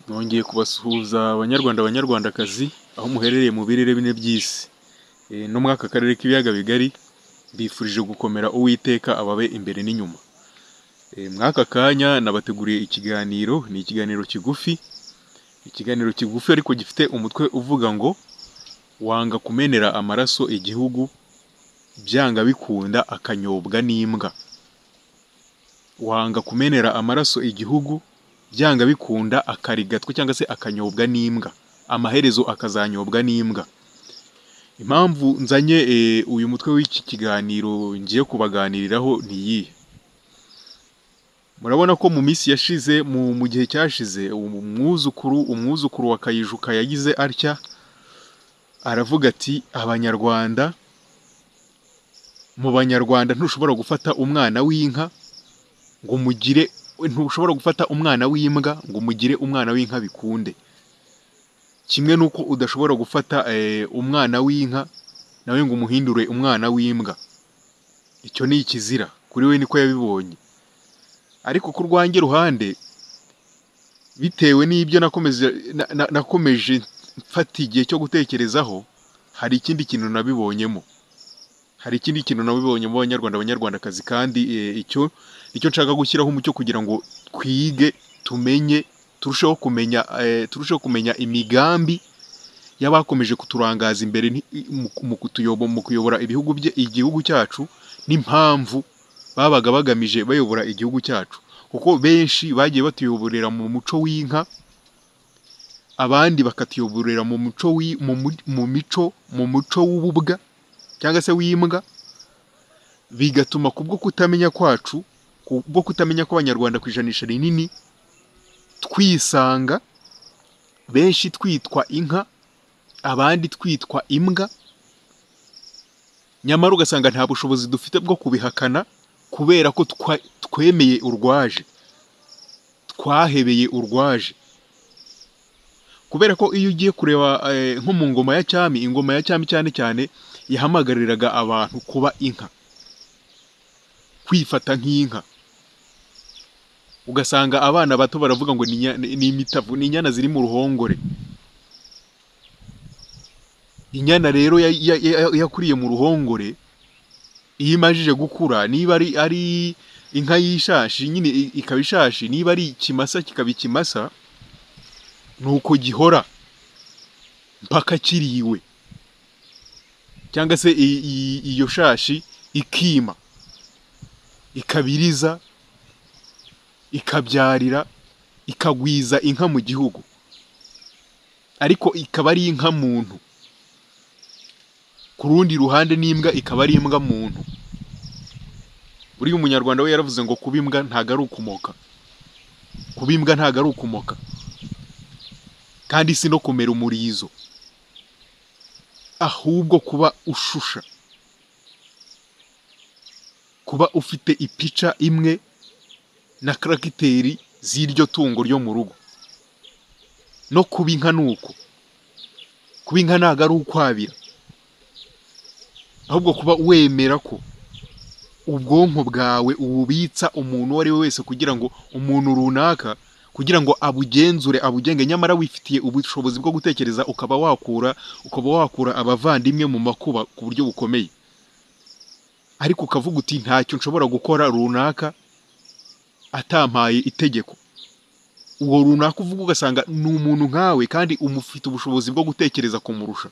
Nongeye kubasuhuza banyarwanda banyarwandakazi, aho muherereye mu birere bine by'isi, no muri aka karere k'ibiyaga bigari, mbifurije gukomera Uwiteka ababe imbere n'inyuma, mw'aka kanya nabateguriye ikiganiro, ni ikiganiro kigufi, ikiganiro kigufi ariko gifite umutwe uvuga ngo wanga kumenera amaraso igihugu, byanga bikunda akanyobwa n'imbwa, wanga kumenera amaraso igihugu, byanga bikunda akarigatwa cyangwa se akanyobwa n'imbwa, amaherezo akazanyobwa n'imbwa, impamvu nzanye uyu mutwe w'iki kiganiro ngiye kubaganiriraho ni iyihe, murabona ko mu minsi yashize mu gihe cyashize, umwuzukuru umwuzukuru wa Kayijuka yagize atya, aravuga ati abanyarwanda, mu banyarwanda ntushobora gufata umwana w'inka ngo umugire, ntushobora gufata umwana w'imbwa ngo umugire umwana w'inka bikunde, kimwe n'uko udashobora gufata umwana w'inka nawe ngo umuhindure umwana w'imbwa, icyo ni ikizira, kuri we niko yabibonye, ariko ku rwanjye ruhande, bitewe n'ibyo nakomeje mfata igihe cyo gutekerezaho, hari ikindi kintu nabibonyemo, hari ikindi kintu nabibonyemo banyarwanda banyarwandakazi, kandi icyo nicyo nshaka gushyiraho umucyo kugira ngo twige, tumenye, turusheho kumenya, turusheho kumenya imigambi y'abakomeje kuturangaza imbere mu kutuyobo, mu kuyobora ibihugu igihugu cyacu n'impamvu babaga bagamije bayobora igihugu cyacu, kuko benshi bagiye batuyoborera mu muco w'inka, abandi bakatuyoborera mu muco mu mico, mu muco w'ububwa cyangwa se w'imbwa, bigatuma kubwo kutamenya kwacu, kubwo kutamenya kw'abanyarwanda ku ijanisha rinini, twisanga benshi twitwa inka, abandi twitwa imbwa, nyamara ugasanga nta bushobozi dufite bwo kubihakana, kubera ko twemeye urwaje, twahebeye urwaje, kubera ko iyo ugiye kureba nko mu ngoma ya cyami, ingoma ya cyami cyane cyane yahamagariraga abantu kuba inka, kwifata nk'inka, ugasanga abana bato baravuga ngo ni imitavu, ni inyana ziri mu ruhongore, inyana rero yakuriye mu ruhongore, iyo imajije gukura niba ari inka y'ishashi nyine ikaba ishashi, niba ari ikimasa kikaba ikimasa, ni uko gihora mpaka kiriwe, cyangwa se iyo shashi ikima, ikabiriza, ikabyarira, ikagwiza inka mu gihugu, ariko ikaba ari inka muntu, ku rundi ruhande n'imbwa ikaba ari imbwa muntu, buriya umunyarwanda we yaravuze ngo kuba imbwa ntago ari ukumoka, kuba imbwa ntago ari ukumoka, kandi si no kumera umurizo, ahubwo kuba ushusha, kuba ufite ipica imwe na karagiteri z'iryo tungo ryo mu rugo, no kuba inka ni uko, kuba inka ntago ari ukwabira, ahubwo kuba wemera ko ubwonko bwawe ububitsa umuntu uwo ari we wese kugira ngo umuntu runaka kugira ngo abugenzure abugenge, nyamara wifitiye ubushobozi bwo gutekereza ukaba wakura, ukaba wakura abavandimwe mu makuba ku buryo bukomeye, ariko ukavuga uti ntacyo nshobora gukora runaka atampaye itegeko, uwo runaka uvuga ugasanga ni umuntu nkawe kandi umufite ubushobozi bwo gutekereza kumurusha,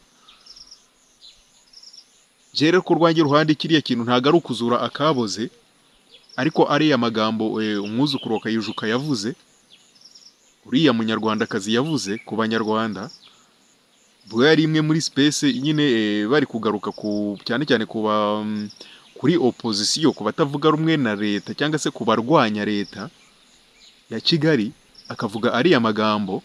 njye rero ku rwanjye ruhande kiriya kintu ntago ari ukuzura akaboze, ariko ariya magambo umwuzukuru wa Kayijuka yavuze, uriya munyarwandakazi yavuze ku banyarwanda, ubwo yari imwe muri sipesi nyine bari kugaruka ku cyane cyane kuri opozisiyo, ku batavuga rumwe na leta cyangwa se ku barwanya leta ya Kigali, akavuga ariya magambo,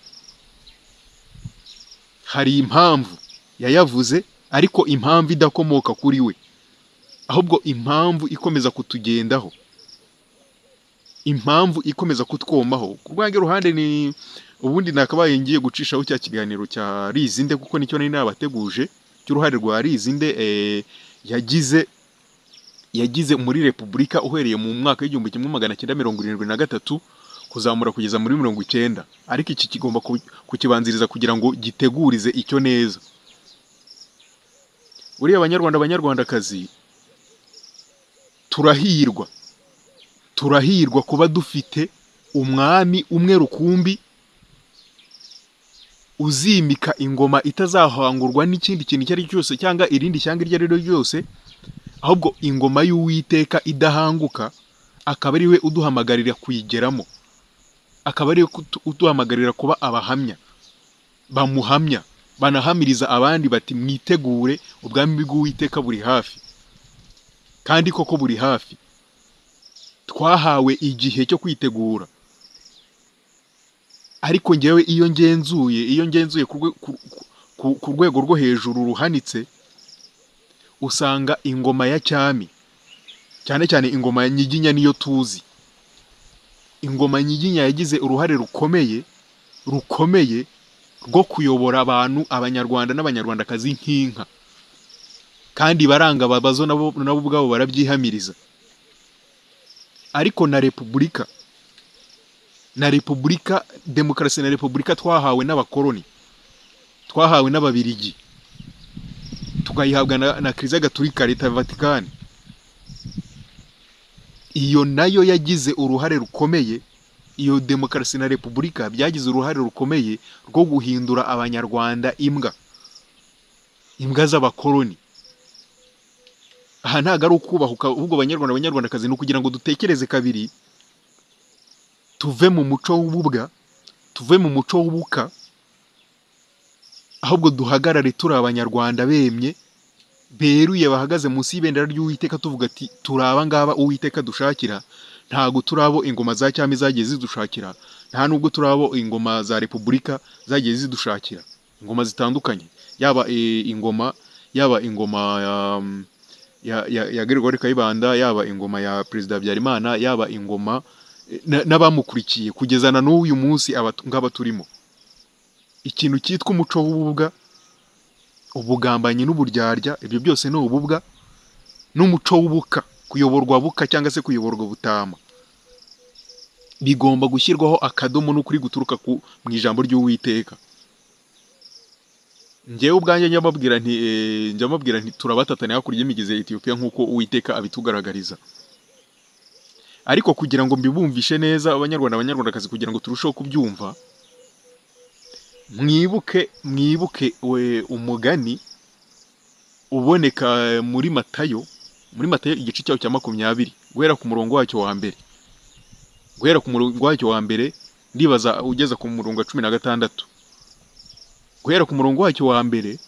hari impamvu yayavuze ariko impamvu idakomoka kuri we, ahubwo impamvu ikomeza kutugendaho, impamvu ikomeza kutwomaho, ku rwanjye ruhande ni ubundi nakabaye ngiye gucishaho cya kiganiro cya Rizinde kuko nicyo nari nabateguje, cy'uruhare rwa Rizinde yagize yagize muri Repubulika uhereye mu mwaka w'igihumbi kimwe magana cyenda mirongo irindwi na gatatu kuzamura kugeza muri mirongo icyenda ariko iki kigomba ku- kukibanziriza kugira ngo gitegurize icyo neza uriya banyarwanda banyarwandakazi turahirwa turahirwa kuba dufite umwami umwe rukumbi uzimika ingoma itazahangurwa n'ikindi kintu icyo ari cyo cyose cyangwa irindi shyanga iryo ari ryo ryose ahubwo ingoma y'uwiteka idahanguka akaba ari we uduhamagarira kuyigeramo akaba ari we kutu- uduhamagarira kuba abahamya bamuhamya banahamiriza abandi bati mwitegure ubwami bw'uwiteka buri hafi kandi koko buri hafi twahawe igihe cyo kwitegura ariko ngewe iyo ngenzuye iyo ngenzuye ku rwe- ku- ku- ku- ku rwego rwo hejuru ruhanitse usanga ingoma ya cyami cyane cyane ingoma ya nyiginya niyo tuzi ingoma nyiginya yagize uruhare rukomeye rukomeye rwo kuyobora abantu abanyarwanda n'abanyarwandakazi nk'inka kandi baranga babazo nabo nabo ubwabo barabyihamiriza ariko na repubulika na repubulika demokarasi na repubulika twahawe n'abakoloni twahawe n'ababirigi tukayihabwa na, na kiliziya gatulika leta ya vatikani iyo nayo yagize uruhare rukomeye iyo demokarasi na repubulika byagize uruhare rukomeye rwo guhindura abanyarwanda imbwa imbwa z'abakoloni aha ntabwo ari ukubahuka ahubwo abanyarwanda abanyarwandakazi ni ukugira ngo dutekereze kabiri tuve mu muco w'ububwa tuve mu muco w'ubuka ahubwo duhagarare turi abanyarwanda bemye beruye bahagaze munsi y'ibendera ry'uwiteka tuvuga ati turi aba ngaba uwiteka dushakira ntago turabo ingoma za cyami zagiye zidushakira nta nubwo turabo ingoma za repubulika zagiye zidushakira ingoma zitandukanye yaba eh, ingoma yaba ingoma um, ya ya, ya Gregoire Kayibanda yaba ingoma ya Perezida Habyarimana yaba ingoma eh, na- n'abamukurikiye kugeza na n'uyu munsi aba ngaba turimo ikintu cyitwa umuco w'ububwa ubugambanyi n'uburyarya ibyo byose ni ububwa n'umuco w'ubuka kuyoborwa buka cyangwa se kuyoborwa butama bigomba gushyirwaho akadomo n'ukuri guturuka ku mu ijambo ry'uwiteka njyewe ubwanjye njya mbabwira nti eh, njya mbabwira nti turabatatane hakurya y'imigezi ya etiyopiya nk'uko uwiteka abitugaragariza ariko kugira ngo mbibumvishe neza abanyarwanda abanyarwandakazi kugira ngo turusheho kubyumva mwibuke mwibuke we umugani uboneka muri matayo muri matayo igice cyawo cya makumyabiri guhera ku murongo wacyo wa mbere guhera ku murongo wacyo wa mbere ndibaza ugeza ku murongo wa cumi na gatandatu guhera ku murongo wacyo wa mbere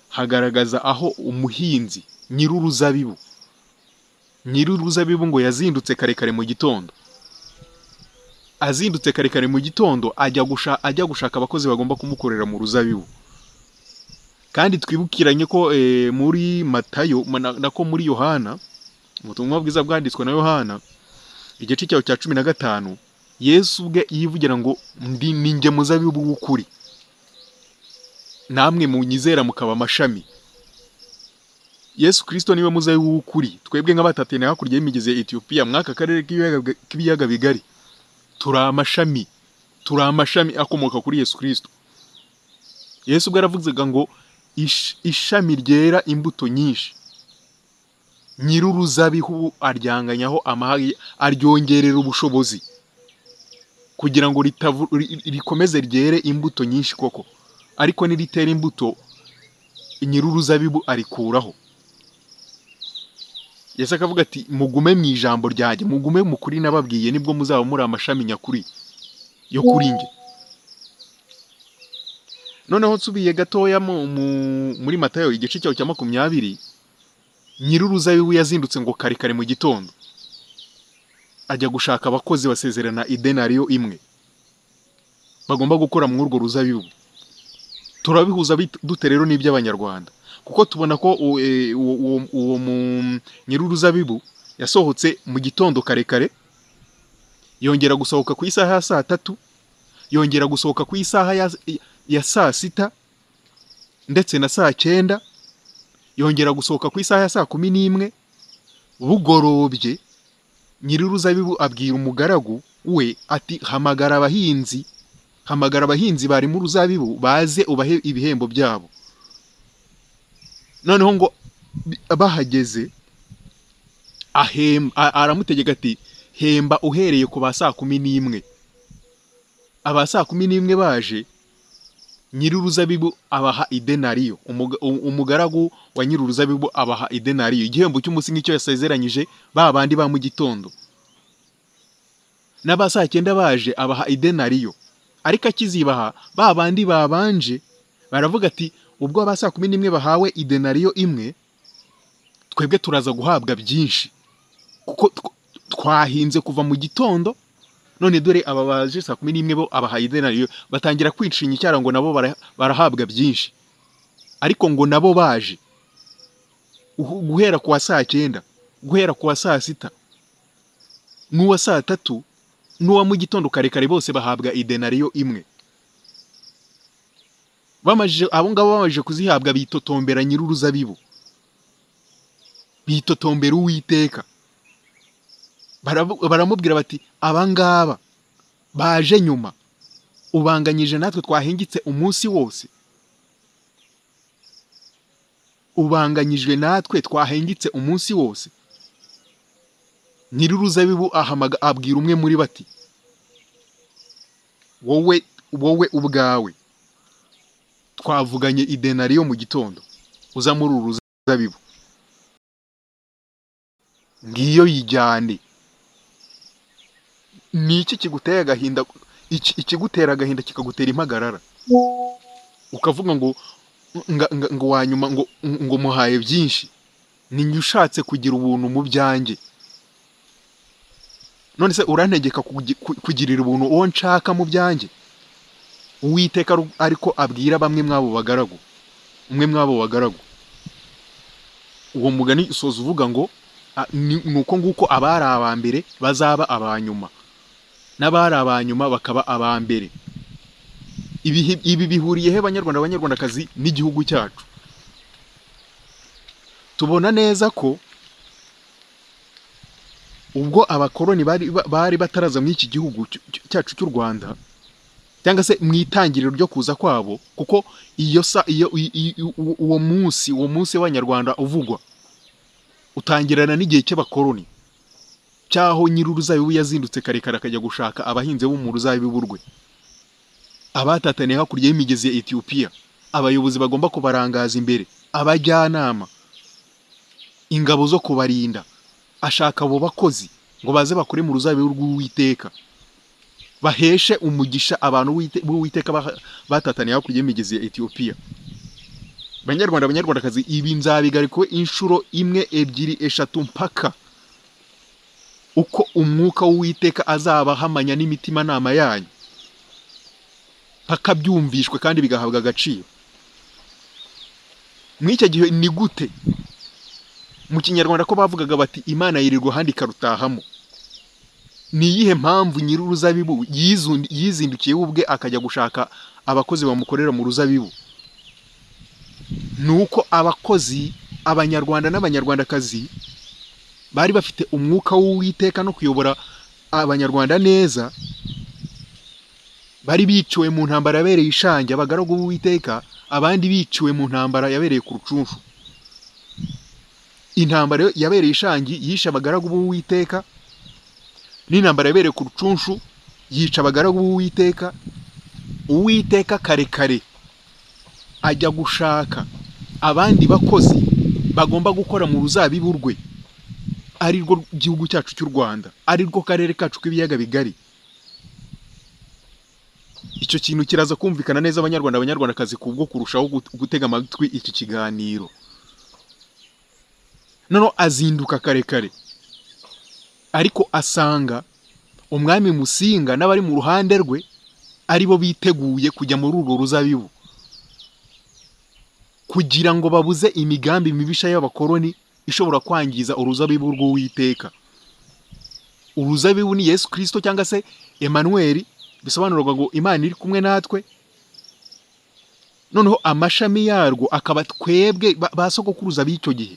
hagaragaza aho umuhinzi nyir'uruzabibu nyir'uruzabibu ngo yazindutse kare kare mu gitondo azindutse kare kare mu gitondo ajya gusha ajya gushaka abakozi bagomba kumukorera mu ruzabibu kandi twibukiranye ko eh, muri matayo ma- na- nako muri yohana ubutumwa bwiza bwanditswe na yohana igice cyawo cya cumi na gatanu yesu ubwe yivugira ngo ndi ni njye muzabibu w'ukuri namwe munyizera mukaba amashami yesu kirisito niwe muzabibu w'ukuri twebwe nk'abatatene hakurya y'imigezi ya etiyopiya mw'aka karere k'ibiyaga- k'ibiyaga bigari turi amashami turi amashami akomoka kuri yesu kirisito yesu ubwo yaravugaga ngo "Ish- ishami ryera imbuto nyinshi nyir'uruzabihu aryanganyaho amahari aryongerera ubushobozi kugira ngo ritavu- ri- rikomeze ryere imbuto nyinshi koko ariko niritera imbuto nyir'uruzabibu arikuraho yesu akavuga ati mugume mu ijambo ryanjye mugume mukuri nababwiye nibwo muzaba muri amashami nyakuri yo kuri njye noneho nsubiye gatoya mu- mu- muri matayo igice cyawo cya makumyabiri nyir'uruzabibu yazindutse ngo kare kare mu gitondo ajya gushaka abakozi basezerana idenariyo imwe bagomba gukora muri urwo ruzabibu turabihuza bit- dute rero n'iby'abanyarwanda kuko tubona ko u- e, uwo- uwo- uwo mu- nyir'uruzabibu yasohotse mu gitondo kare kare yongera gusohoka ku isaha ya saa tatu yongera gusohoka ku isaha ya, ya saa sita ndetse na saa cyenda yongera gusohoka ku isaha ya saa kumi n'imwe bugorobye nyir'uruzabibu abwira umugaragu we ati hamagara abahinzi hamagara abahinzi bari mu ruzabibu baze ubahe ibihembo byabo noneho ngo bi- bahageze ahemba a- aramutegeka ati hemba uhereye ku ba saa kumi n'imwe aba saa kumi n'imwe baje nyir'uruzabibu abaha idenariyo Umuga- u- umugaragu wa nyir'uruzabibu abaha idenariyo igihembo cy'umunsi nk'icyo yasezeranyije ba bandi ba mu gitondo n'aba saa cyenda baje abaha idenariyo ariko akizibaha ba bandi babanje baravuga ati ubwo aba saa kumi n'imwe bahawe idenariyo imwe twebwe turaza guhabwa byinshi kuko tw- twahinze kuva mu gitondo none dore aba baje saa kumi n'imwe bo abahaye idenariyo batangira kwinshinya icyara ngo nabo bara- barahabwa byinshi ariko ngo nabo baje Uhu- guhera ku wa saa cyenda guhera ku wa saa sita n'uwa saa tatu n'uwa mu gitondo kare kare bose bahabwa idenariyo imwe bamajije abo ngabo bamajije kuzihabwa bitotombera nyir'uruzabibu bitotombera uwiteka Baravu- baramubwira bati abangaba baje nyuma ubanganyije natwe twahingitse umunsi wose ubanganyijwe natwe twahingitse umunsi wose nyir'uruzabibu ahamaga abwira umwe muri bati wowe wowe ubwawe twavuganye idenariyo mu gitondo uza muri uru ruzabibu ngiyo yijyane ni iki kiguteye agahinda iki- ikigutera agahinda kikagutera impagarara ukavuga ngo nga- nga- ngo wanyuma ngo ngo muhaye byinshi ni njye ushatse kugira ubuntu mu byanjye none se urantegeka kugi- ku- kugirira ubuntu uwo nshaka mu byanjye uwiteka aru- ariko abwira bamwe mw'abo bagaragu umwe mw'abo bagaragu uwo mugani usoza uvuga ngo "Ah, ni ni uko nguko abari aba mbere bazaba aba nyuma n'abari aba nyuma bakaba aba mbere Ibihi- ibi bihuriye he banyarwanda banyarwandakazi n'igihugu cyacu tubona neza ko ubwo abakoloni bari ba- bari bataraza muri iki gihugu cy- cy- cyacu cy'u rwanda cyangwa se mu itangiriro ryo kuza kwabo kuko iyo sa iyo i- i- i- uwo- uwo munsi uwo munsi w'abanyarwanda uvugwa utangirana n'igihe cy'abakoloni cyaho nyir'uruzabibu yazindutse kare kare akajya gushaka abahinzi bo mu ruzabibu rwe abatataniye hakurya y'imigezi ya etiyopiya abayobozi bagomba kubarangaza imbere abajyanama ingabo zo kubarinda ashaka abo bakozi ngo baze bakore mu ruzabibu rw'uwiteka baheshe umugisha abantu Uwite- b'uwiteka baha- batataniye hakurya y'imigezi ya etiyopiya banyarwanda banyarwandakazi ibi nzabigarikwe inshuro imwe ebyiri eshatu mpaka uko umwuka w'uwiteka azaba ahamanya n'imitimanama yanyu mpaka byumvishwe kandi bigahabwa agaciro muri icyo gihe ni gute mu kinyarwanda ko bavugaga bati imana yirirwa ahandi ikarutahamo ni iyihe mpamvu nyir'uruzabibu yizundi- yizindukiye we ubwe akajya gushaka abakozi bamukorera mu ruzabibu ni uko abakozi abanyarwanda n'abanyarwandakazi bari bafite umwuka w'uwiteka no kuyobora abanyarwanda neza bari biciwe mu ntambara yabereye ishangi abagaragu b'uwiteka abandi biciwe mu ntambara yabereye ku rucunshu intambara yabereye ishangi yishe abagaragu b'uwiteka n'intambara yabereye ku rucunshu yica abagaragu b'uwiteka uwiteka kare kare ajya gushaka abandi bakozi bagomba gukora mu ruzabibu rwe ari rwo gihugu cyacu cy'u rwanda ari rwo karere kacu k'ibiyaga bigari icyo kintu kiraza kumvikana neza abanyarwanda abanyarwandakazi kubwo kurushaho gut- gutega amatwi iki kiganiro noneho azinduka kare kare ariko asanga umwami musinga n'abari mu ruhande rwe ari bo biteguye kujya muri urwo ruzabibu kugira ngo babuze imigambi mibisha y'abakoloni ishobora kwangiza uruzabibu rw'uwiteka uruzabibu ni yesu kirisito cyangwa se emanuweli bisobanurwa ngo imana iri kumwe natwe noneho amashami yarwo akaba twebwe ba- ba sogokuruza b'icyo gihe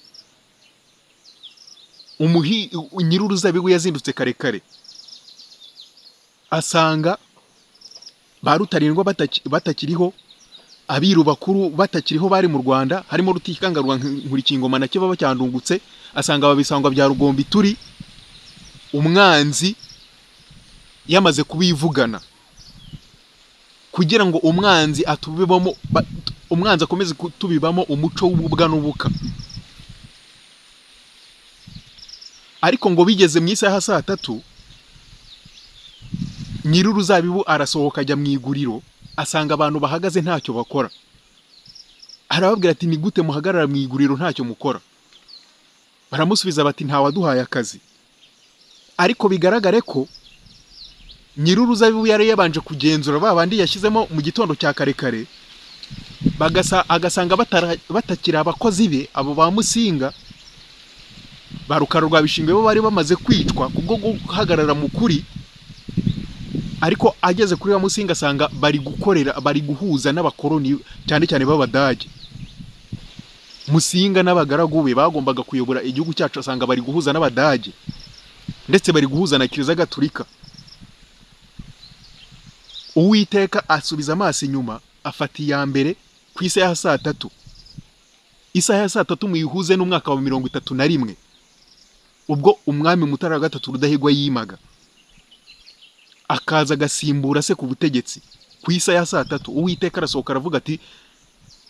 umuhi nyir'uruzabibu yazindutse kare kare asanga ba rutarindwa bataki- batakiriho abiru bakuru batakiriho bari mu rwanda harimo rutikangarwa nkurikingoma na kiba bacyandungutse asanga ababisangwa bya rugombi turi umwanzi yamaze kubivugana kugira ngo umwanzi atubibamo ba- umwanzi akomeze kutubibamo umuco w'ububwa n'ubuka ariko ngo bigeze mu isaha saa tatu nyir'uruzabibu arasohoka ajya mu iguriro asanga abantu bahagaze ntacyo bakora arababwira ati ni gute muhagarara mu iguriro ntacyo mukora baramusubiza bati ntawaduhaye akazi ariko bigaragare ko nyir'uruzabibu yari yabanje kugenzura ba bandi yashyizemo mu gitondo cya kare kare bagasa agasanga batara- batakiri abakozi be abo ba musinga ba rukara rwa bishingwe bo bari bamaze kwicwa kubwo guhagarara mu kuri ariko ageze kuri ba musinga asanga bari gukorera bari guhuza n'abakoroni cyane cyane b'abadage musinga n'abagaragu be bagombaga kuyobora igihugu cyacu asanga bari guhuza n'abadage ndetse bari guhuza na kiliziya gatulika uwiteka asubiza amaso inyuma afata iya mbere ku isaha ya saa tatu isaha ya saa tatu muyihuze n'umwaka wa mirongo itatu na rimwe ubwo umwami mutara wa gatatu rudahigwa yimaga akaza agasimbura se ku butegetsi ku isaha ya saa tatu uwiteka arasohoka aravuga ati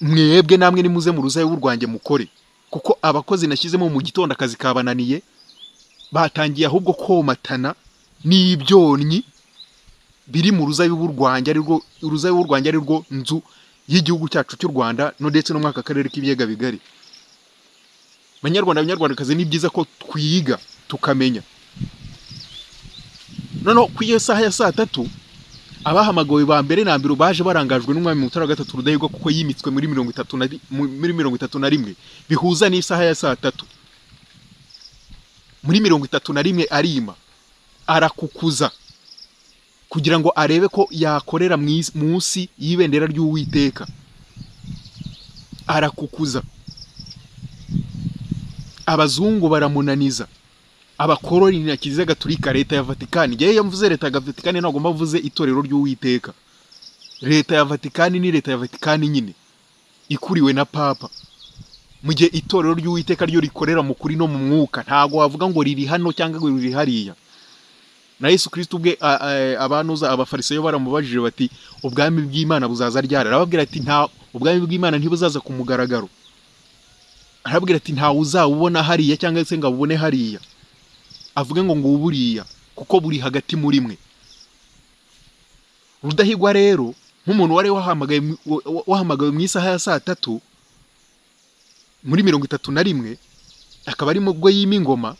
mwebwe namwe nimuze mu ruzabibu rwanjye mukore kuko abakozi nashyizemo mu gitondo akazi kabananiye batangiye ahubwo komatana n'ibyonnyi biri mu ruzabibu rwanjye ari rwo uruzabibu rwanjye ari rwo nzu y'igihugu cyacu cy'u rwanda no ndetse no mwaka akarere k'ibiyaga bigari banyarwanda banyarwandakazi ni byiza ko twiga tukamenya noneho ku iyo saha ya saa tatu abahamagawe ba mbere na mbere baje barangajwe n'umwami mutara wa gatatu rudahigwa kuko yimitswe muri mirongo itatu na ri- mu- muri mirongo itatu na rimwe bihuza n'isaha ya saa tatu muri mirongo itatu na rimwe arima arakukuza kugira ngo arebe ko yakorera mu isi- munsi y'ibendera ry'uwiteka arakukuza abazungu baramunaniza abakoroni na kiliziya gatulika leta ya vatikani ngewe iyo mvuze leta ya vatikani ntabwo mba mvuze itorero ry'uwiteka leta ya vatikani ni leta ya vatikani nyine ikuriwe na papa mu gihe itorero ry'uwiteka ryo rikorera mu kuri no mu mwuka ntabwo wavuga ngo riri hano cyangwa ngo riri hariya na yesu kirisito ubwe a- a- abanuza abafarisayo baramubajije bati ubwami bw'imana buzaza ryari arababwira ati nta ubwami bw'imana ntibuzaza ku mugaragaro arababwira ati ntawe uzawubona hariya cyangwa se ngo abubone hariya avuge ngo ngo buriya kuko buri hagati muri mwe rudahigwa rero nk'umuntu wari wahamagawe mu- wa- wa- wahamagawe mu isaha ya saa tatu muri mirongo itatu na rimwe akaba ari mu bwo yima ingoma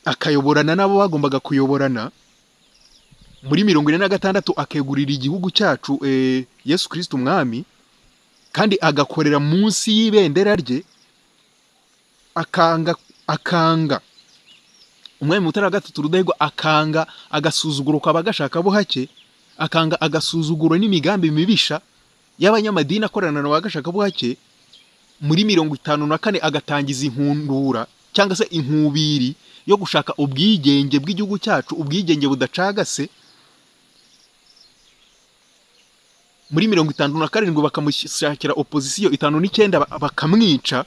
akayoborana n'abo bagombaga kuyoborana muri mirongo ine na gatandatu akegurira igihugu cyacu eh, yesu kirisito umwami kandi agakorera munsi y'ibendera rye akanga akanga umwami mutara wa gatatu rudahigwa akanga agasuzuguro kw'abagashaka bo hake akanga agasuzuguro n'imigambi mibisha y'abanyamadini akorana na bagashaka bo hake muri mirongo itanu na kane agatangiza inkundura cyangwa se inkubiri yo gushaka ubwigenge bw'igihugu cyacu ubwigenge budacagase muri mirongo itanu na karindwi bakamushakira opozisiyo itanu n'icyenda ba- bakamwica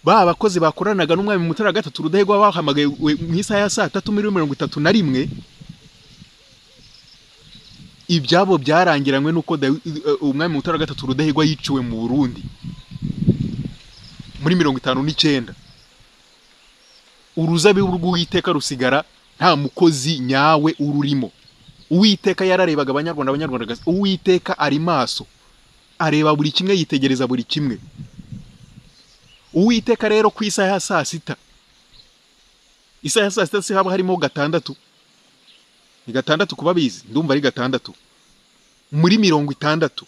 ba bakozi bakoranaga n'umwami mutara wa gatatu rudahigwa bahamagaye mu isaha ya saa tatu muri mirongo itatu na rimwe ibyabo byarangiranywe n'uko Dawi- eh, umwami mutara wa gatatu rudahigwa yiciwe mu burundi muri mirongo itanu n'icyenda uruzabibu rw'uwiteka rusigara nta mukozi nyawe ururimo uwiteka yararebaga abanyarwanda abanyarwandakazi uwiteka ari maso areba buri kimwe yitegereza buri kimwe uwiteka rero ku isaha ya saa sita isaha ya saa sita si haba harimo gatandatu ni gatandatu kuba bizi ndumva ari gatandatu muri mirongo itandatu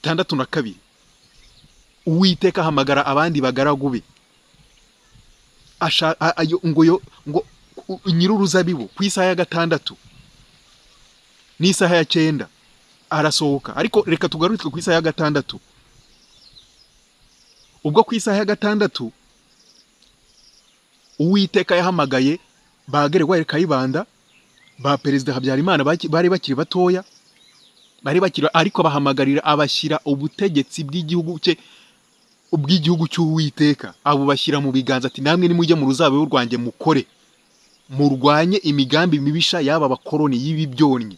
itandatu na kabiri uwiteka ahamagara abandi bagaragu be asha a- ayo ngo yo ngo u- nyir'uruzabibu ku isaha ya gatandatu n'isaha ya cyenda arasohoka ariko reka tugarukire ku isaha ya gatandatu ubwo ku isaha ya gatandatu uwiteka yahamagaye ba Gregoire Kayibanda ba Perezida Habyarimana baki- bari bakiri batoya bari bakiri ariko bahamagarira abashyira ubutegetsi bw'igihugu cye ubw'igihugu cy'Uwiteka abo bashyira mu biganza ati namwe nimujye mu ruzabibu rwanjye mukore murwanye imigambi mibisha y'aba bakoroni y'ibi byonnyi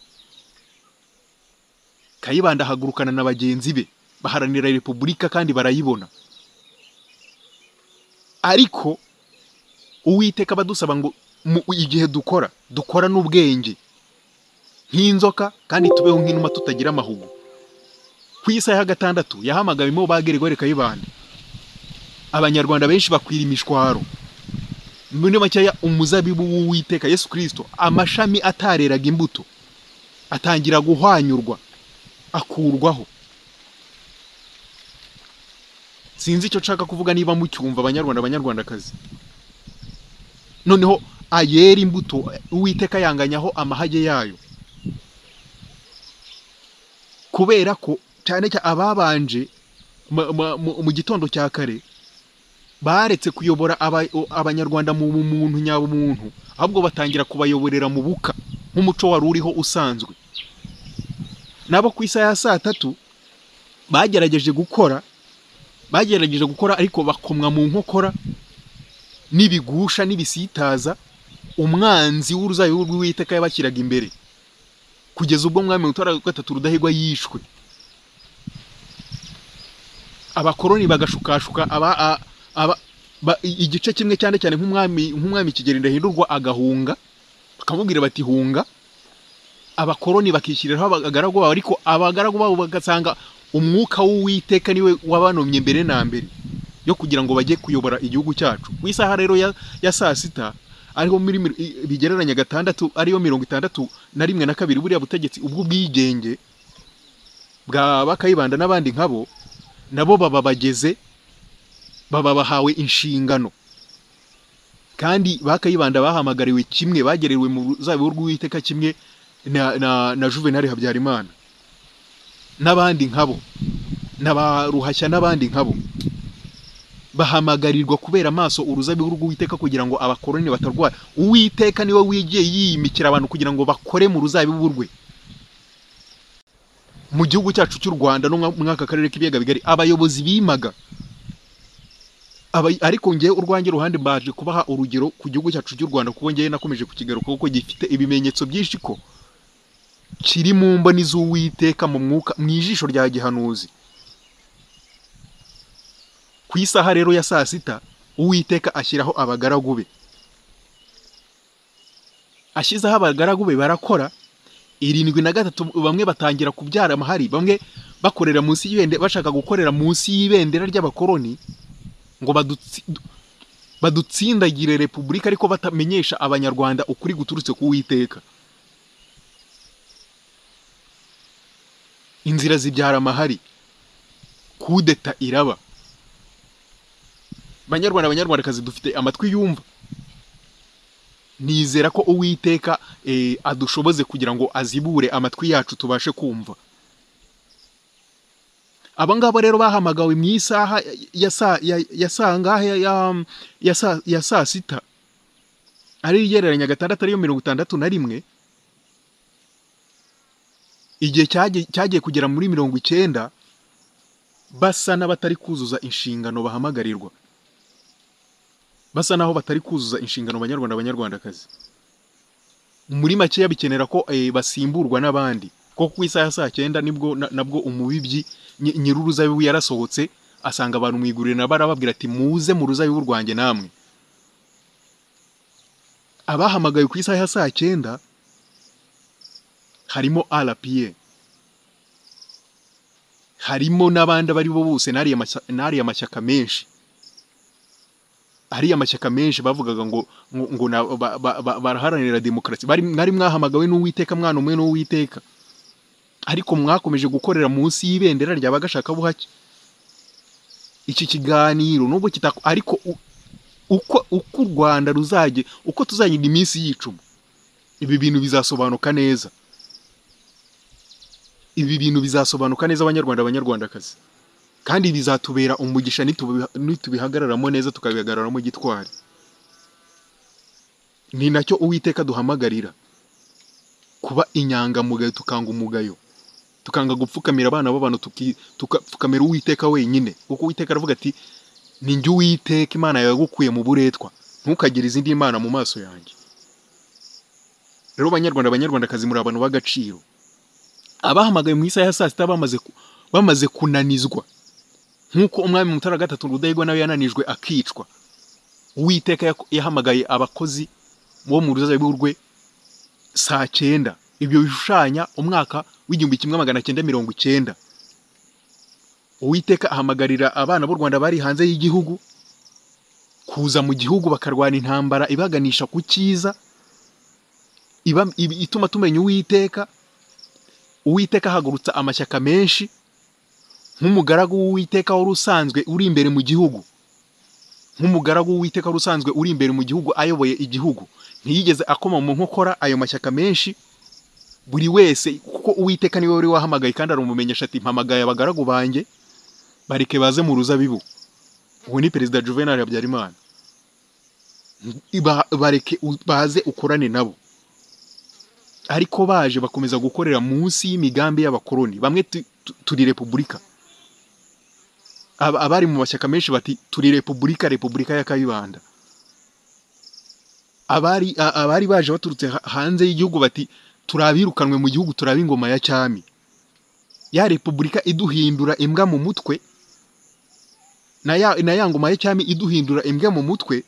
Kayibanda ahagurukana na bagenzi be baharanira repubulika kandi barayibona ariko uwiteka abadusaba ngo mu- igihe dukora dukora n'ubwenge nk'inzoka kandi tubeho nk'inuma tutagira amahugu ku isaha ya gatandatu yahamagawemo bageregore kayibanda abanyarwanda benshi bakwira imishwaro muri makeya umuzabibu w'uwiteka yesu kirisito amashami atareraga imbuto atangira guhwanyurwa akurwaho sinzi icyo nshaka kuvuga niba mucyumva abanyarwanda abanyarwandakazi noneho ayera imbuto uwiteka yanganyaho amahage yayo kubera ko cyane cyane ababanje ma- ma- mu mu gitondo cya kare baretse kuyobora aba- o- abanyarwanda mu muntu nyabumuntu ahubwo batangira kubayoborera mu buka nk'umuco wari uriho usanzwe nabo ku isaha ya saa tatu bagerageje gukora bagerageje gukora ariko bakomwa mu nkokora n'ibigusha n'ibisitaza umwanzi w'uruzabibu rw'uwiteka yabashyiraga imbere kugeza ubwo umwami mutara gatatu rudahigwa yishwe abakoroni bagashukashuka aba, a- aba, ba, i- igice kimwe cyane cyane nk'umwami nk'umwami kigeri ndahindurwa agahunga bakamubwira bati hunga abakoroni bakishyiriraho abagaragu babo ariko abagaragu babo bagasanga umwuka w'uwiteka niwe wabanomye mbere na mbere yo kugira ngo bajye kuyobora igihugu cyacu ku isaha rero ya, ya saa sita ariho muri mir- i- bigereranya gatandatu ariyo mirongo itandatu na rimwe na kabiri buriya butegetsi ubwo bwigenge bwa bakayibanda n'abandi nkabo nabo baba bageze baba bahawe inshingano kandi bakayibanda bahamagariwe kimwe bagerewe mu ruzabibu rw'uwiteka kimwe na, na, na juvenali habyarimana n'abandi nkabo na ba ruhashya n'abandi nkabo bahamagarirwa kubera amaso uruzabibu rw'uwiteka kugira ngo abakoroni batarwara uwiteka niwe wigiye yiyimikira abantu kugira ngo bakore mu ruzabibu rwe mu gihugu cyacu cy'u rwanda no mwa- mwaka karere k'ibiyaga bigari abayobozi bimaga Aba- ariko ngewe urwanjye ruhande mbaje kubaha urugero ku gihugu cyacu cy'u rwanda kuko ngewe nakomeje kukigaruka kuko gifite ibimenyetso byinshi ko kiri mu mboni z'uwiteka mu mwuka mu ijisho rya gihanuzi ku isaha rero ya saa sita uwiteka ashyiraho abagaragu be ashyizeho abagaragu be barakora irindwi na gatatu bamwe batangira kubyara amahari bamwe bakorera munsi y'ibendera bashaka gukorera munsi y'ibendera ry'abakoroni ngo badutsi- du- badutsindagire repubulika ariko batamenyesha abanyarwanda ukuri guturutse ku Uwiteka inzira zibyara amahari kudeta iraba banyarwanda abanyarwandakazi dufite amatwi yumva nizera ko uwiteka eh, adushoboze kugira ngo azibure amatwi yacu tubashe kumva aba ngaba rero bahamagawe mu isaha ya saa ya- ya saa ngahe ya- ya- ya saa- ya saa sita ari igereranya gatandatu ariyo mirongo itandatu na rimwe igihe cyagiye cyagiye kugera muri mirongo icyenda basa n'abatari kuzuza inshingano bahamagarirwa basa naho batari kuzuza inshingano abanyarwanda abanyarwandakazi muri makeya bikenera ko eh, basimburwa n'abandi ko ku isaha ya saa cyenda nibwo na- nabwo umubibyi nyi- nyiri uruzabibu yarasohotse asanga abantu mu iguriro nabo arababwira ati muze mu ruzabibu rwanjye namwe abahamagaye ku isaha ya saa cyenda harimo rpa harimo n'abandi abo ari bo bose n'ariya mashya- n'ariya mashyaka menshi hariya amashyaka menshi bavugaga ngo ngo, ngo na, ba, ba, ba, baraharanira demokarasi bari mwari mwahamagawe n'uwiteka mwana umwe n'uwiteka ariko mwakomeje gukorera munsi y'ibendera rya bagashakabuhake iki kiganiro nubwo kitako ariko u- uko uko u rwanda ruzajye uko tuzagira iminsi yicuma ibi bintu bizasobanuka neza ibi bintu bizasobanuka neza abanyarwanda abanyarwandakazi kandi bizatubera umugisha nitubiha- nitubihagararamo neza tukabihagararamo gitwari ni nacyo uwiteka duhamagarira kuba inyangamugayo tukanga umugayo tukanga gupfukamira abana b'abantu tuki- tugapfukamira uwiteka wenyine kuko uwiteka aravuga ati ni njye uwiteka imana yawe yagukuye mu buretwa ntukagire izindi mana mu maso yanjye rero banyarwanda abanyarwandakazi muri abantu b'agaciro abahamagaye mu isaha ya saa sita bamaze ku- bamaze kunanizwa nk'uko umwami mutara wa gatatu rudahigwa nawe yananijwe akicwa uwiteka yak- yahamagaye abakozi bo mu ruzabibu rwe saa cyenda ibyo bishushanya umwaka w'igihumbi kimwe magana cyenda mirongo icyenda uwiteka ahamagarira abana b'u rwanda bari hanze y'igihugu kuza mu gihugu bakarwana intambara ibaganisha ku cyiza iba, ibi- ituma tumenya uwiteka uwiteka ahagurutsa amashyaka menshi nk'umugaragu w'uwiteka wari usanzwe uri imbere mu gihugu nk'umugaragu w'uwiteka wari usanzwe uri imbere mu gihugu ayoboye igihugu ntiyigeze akoma mu nkokora ayo mashyaka menshi buri wese kuko uwiteka niwe wari wahamagaye kandi aramumenyesha ati mpamagaye abagaragu banjye bareke baze mu ruzabibu uwo ni perezida juvenal habyarimana Ba- bareke u- baze ukorane nabo ariko baje bakomeza gukorera munsi y'imigambi y'abakoloni bamwe tu- tu- turi repubulika Aba- abari mu mashyaka menshi bati turi repubulika repubulika ya kayibanda abari a- abari baje baturutse ha- hanze y'igihugu bati turabirukanwe mu gihugu turaba ingoma ya cyami ya repubulika iduhindura imbwa mu mutwe na ya na ya ngoma ya cyami iduhindura imbwa mu mutwe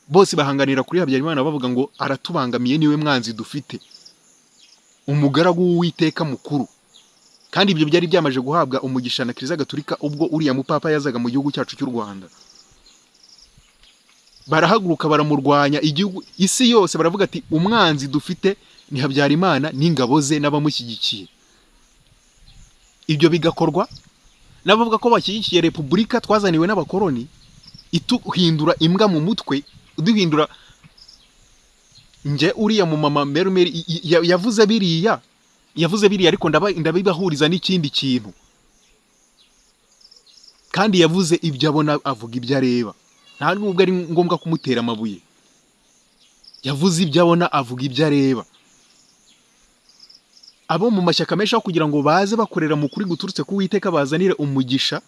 bose bahanganira kuri habyarimana bavuga ngo aratubangamiye niwe mwanzi dufite umugaragu w'uwiteka mukuru kandi ibyo byari byamaje guhabwa umugisha na kiliziya gatolika ubwo uriya mupapa yazaga mu gihugu cyacu cy'u rwanda barahaguruka baramurwanya igihugu isi yose baravuga ati umwanzi dufite ni habyarimana n'ingabo ze n'abamushyigikiye ibyo bigakorwa n'abavuga ko bashyigikiye repubulika twazaniwe n'abakoloni ituhindura imbwa mu mutwe uduhindura njye uriya mu mama merumeri i- i- ya- yavuze biriya yavuze biriya ariko ndaba- ndabibahuriza n'ikindi kintu kandi yavuze ibyo abona avuga ibyo areba nta nubwo ari ngombwa kumutera amabuye yavuze ibyo abona avuga ibyo areba abo mu mashyaka menshi aho kugira ngo baze bakorera mu kuri guturutse ku witeka bazanire umugisha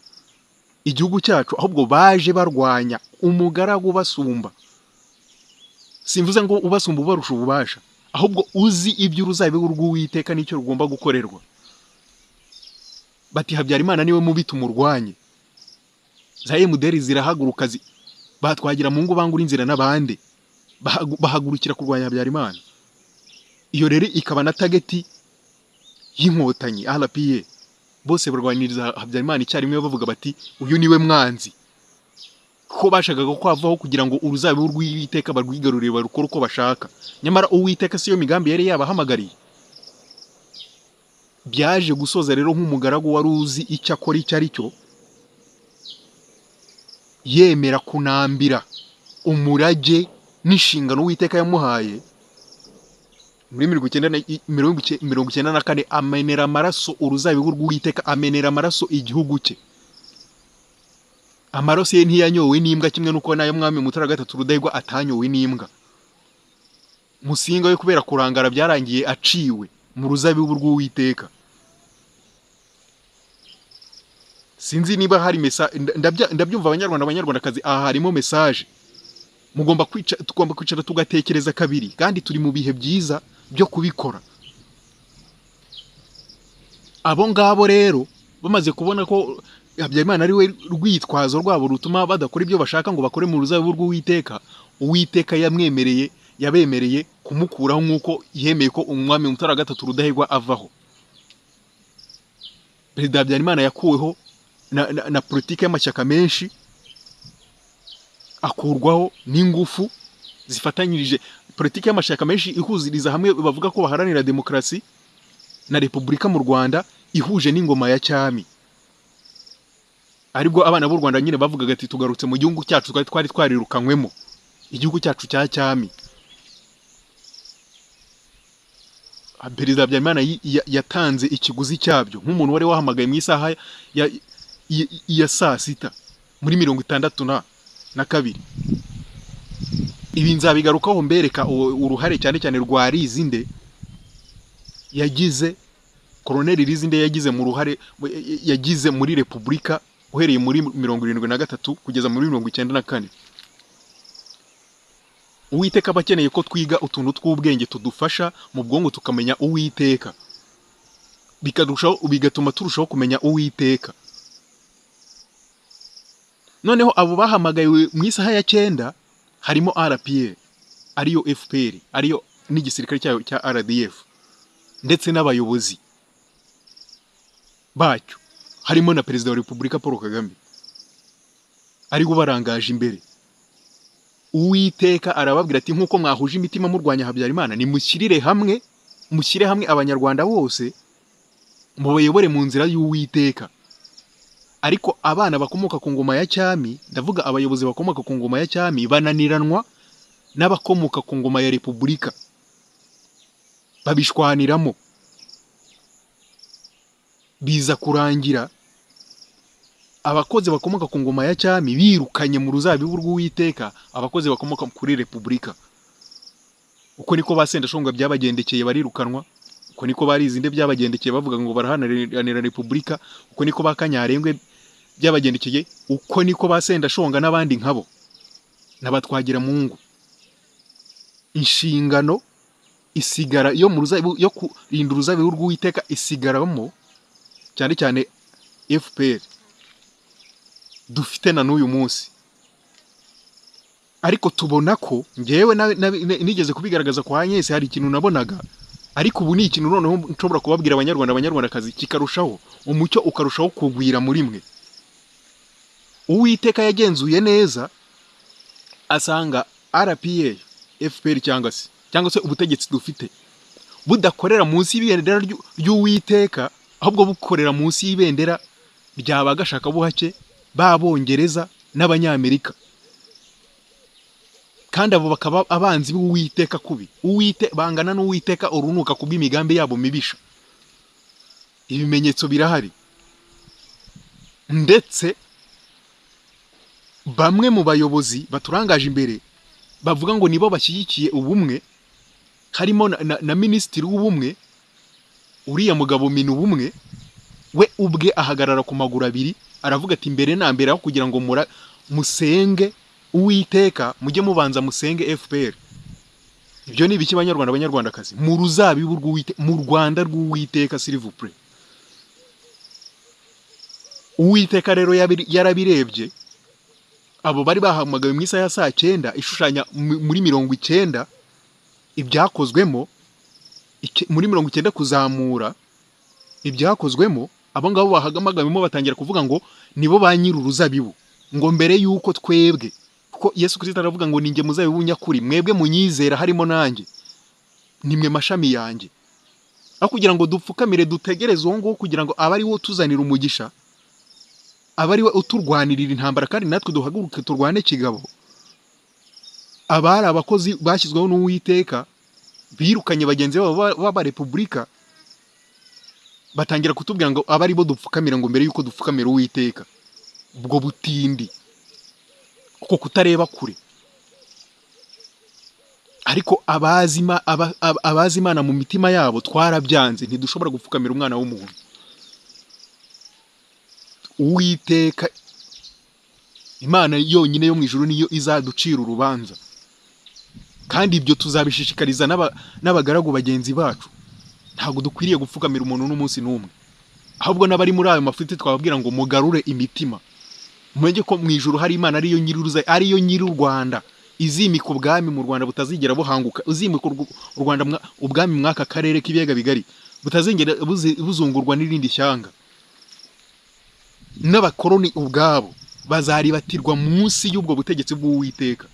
igihugu cyacu ahubwo baje barwanya umugaragu ubasumba simvuze ngo ubasumba ubarusha ububasha ahubwo uzi ibyo uruzabibu rw'uwiteka n'icyo rugomba gukorerwa bati habyarimana niwe mubi tumurwanye za emuderi zirahaguruka zi- batwagira mu ngo bangura inzira n'abandi Bahagu- bahagurukira kurwanya habyarimana iyo rero ikaba na tageti y'inkotanyi rpa bose barwaniriza habyarimana icyarimwe bavuga bati uyu niwe mwanzi ko bashakaga ko havaho kugira ngo uruzabibu rw'uwiteka barwigarurire barukore uko bashaka nyamara uwiteka siyo migambi yari yabahamagariye byaje gusoza rero nk'umugaragu wari uzi icyo akora icyo ari cyo yemera kunambira umurage n'inshingano uwiteka yamuhaye muri mirongo icyenda na- i- mirongo icyenda- mirongo icyenda na kane amenera amaraso uruzabibu rw'uwiteka amenera amaraso igihugu cye amaraso ye ntiyanyowe n'imbwa kimwe n'uko n'ayo mwami mutara wa gatatu rudahigwa atanyowe n'imbwa musinga we kubera kurangara byarangiye aciwe mu ruzabibu rw'uwiteka sinzi niba hari mesa ndabya- ndabyumva abanyarwanda abanyarwandakazi aha harimo mesaje mugomba kwica tugomba kwicara tugatekereza kabiri kandi turi mu bihe byiza byo kubikora abo ngabo rero bamaze kubona ko habyarimana ari we rwitwazo rwabo rutuma badakora ibyo bashaka ngo bakore mu ruzabibu rw'uwiteka uwiteka yamwemereye yabemereye kumukuraho nk'uko yemeye ko umwami mutara wa gatatu rudahigwa avaho perezida habyarimana yakuweho na, na, na politiki y'amashyaka menshi akurwaho n'ingufu zifatanyirije politiki y'amashyaka menshi ihuziriza hamwe bavuga ko baharanira demokarasi na repubulika mu rwanda ihuje n'ingoma ya cyami aribwo abana b'u rwanda nyine bavugaga ati tugarutse mu gihugu cyacu twari twari twarirukanywemo igihugu cyacu cya cyami perezida habyarimana yi- ya- yatanze ikiguzi cyabyo nk'umuntu wari wahamagaye mu isaha ya- ya- ya saa sita muri mirongo itandatu na na kabiri ibi nzabigarukaho mbereka u- uruhare cyane cyane rwa rizinde yagize koroneri rizinde yagize mu ruhare mu- yagize muri repubulika uhereye muri mirongo irindwi na gatatu kugeza muri mirongo icyenda na kane uwiteka aba akeneye ko twiga utuntu tw'ubwenge tudufasha mu bwonko tukamenya uwiteka bikarushaho bigatuma turushaho kumenya uwiteka noneho abo bahamagawe mu isaha ya cyenda harimo rpa ariyo fpr ariyo n'igisirikare cyayo cya rdf ndetse n'abayobozi bacyo harimo na perezida wa repubulika paul kagame ari we ubarangaje imbere uwiteka arababwira ati nk'uko mwahuje imitima murwanya habyarimana nimushyirire hamwe mushyire hamwe abanyarwanda bose mubayobore mu nzira y'uwiteka ariko abana bakomoka ku ngoma ya cyami ndavuga abayobozi bakomoka ku ngoma ya cyami bananiranwa n'abakomoka ku ngoma ya repubulika babishwaniramo biza kurangira abakozi bakomoka ku ngoma ya cyami birukanye mu ruzabibu rw'uwiteka abakozi bakomoka kuri repubulika uko niko ba sendashonga byabagendekeye barirukanwa uko niko ba rizinde byabagendekeye bavuga ngo baraharanira repubulika uko niko ba kanyarengwe byabagendekeye uko niko ba sendashonga n'abandi nkabo n'abatwagira mungu inshingano isigara yo mu ruzabibu yo kurinda uruzabibu rw'uwiteka isigaramo cyane cyane fpr dufite na n'uyu munsi ariko tubona ko ngewe na- na- na- nigeze kubigaragaza kwa Agnes hari ikintu nabonaga ariko ubu ni ikintu noneho nshobora kubabwira abanyarwanda abanyarwandakazi kikarushaho umucyo ukarushaho kugwira muri mwe uwiteka yagenzuye neza asanga rpa fpr cyangwa se cyangwa se ubutegetsi dufite budakorera munsi y'ibendera ry'u- ry'uwiteka ahubwo bukorera munsi y'ibendera rya ba gashakabuhake b'abongereza n'abanyamerika kandi abo bakaba abanzi b'uwiteka kubi uwite bangana n'uwiteka urunuka ku bw'imigambi yabo mibisha ibimenyetso birahari ndetse bamwe mu bayobozi baturangaje imbere bavuga ngo nibo bashyigikiye ubumwe harimo na, na, na minisitiri w'ubumwe uriya mugabo mina ubumwe we ubwe ahagarara ku maguru abiri aravuga ati mbere na mbere aho kugira ngo mura musenge uwiteka mujye mubanza musenge fpr ibyo ni ibiki banyarwanda banyarwandakazi mu ruzabibu rw'uwite mu rwanda rw'uwiteka silivupure uwiteka rero yabi- yarabirebye abo bari bahamagawe mu isaha ya saa cyenda ishushanya mu- muri mirongo icyenda ibyakozwemo ike- muri mirongo icyenda kuzamura ibyakozwemo abo ngabo bahagamagamo batangira kuvuga ngo nibo ba nyiri uruzabibu ngo mbere y'uko twebwe kuko yesu kirisita aravuga ngo ninjye muzabibu nyakuri mwebwe munyizera harimo nanjye nimwe mashami yanjye aho kugira ngo dupfukamire dutegereze uwo nguwo kugira ngo abe ari wo utuzanira umugisha abe ari we uturwanirira intambara kandi natwe duhaguruke turwane kigabo abari abakozi bashyizweho n'uwiteka birukanye bagenzi babo ba- b'abarepubulika batangira kutubwira ngo aba aribo dupfukamira ngo mbere y'uko dupfukamira uwiteka ubwo butindi kuko kutareba kure ariko abazi Ima- aba- aba- abazi imana mu mitima yabo twarabyanze ntidushobora gupfukamira umwana w'umuntu uwiteka imana yonyine yo mu ijuru niyo izaducira urubanza kandi ibyo tuzabishishikariza n'aba- n'abagaragu bagenzi bacu ntabwo dukwiriye gupfukamira umuntu n'umunsi n'umwe ahubwo n'abari muri ayo mafuti twababwira ngo mugarure imitima mumenye ko mu ijuru hari imana ariyo nyiruruza ariyo nyiri u rwanda izimika ubwami mu rwanda butazigera buhanguka uzimika urw- u rwanda mwa- ubwami mw'aka karere k'ibiyaga bigari butazigera buzi- buzungurwa n'irindi shyanga n'abakoroni ubwabo bazaribatirwa munsi y'ubwo butegetsi bw'uwiteka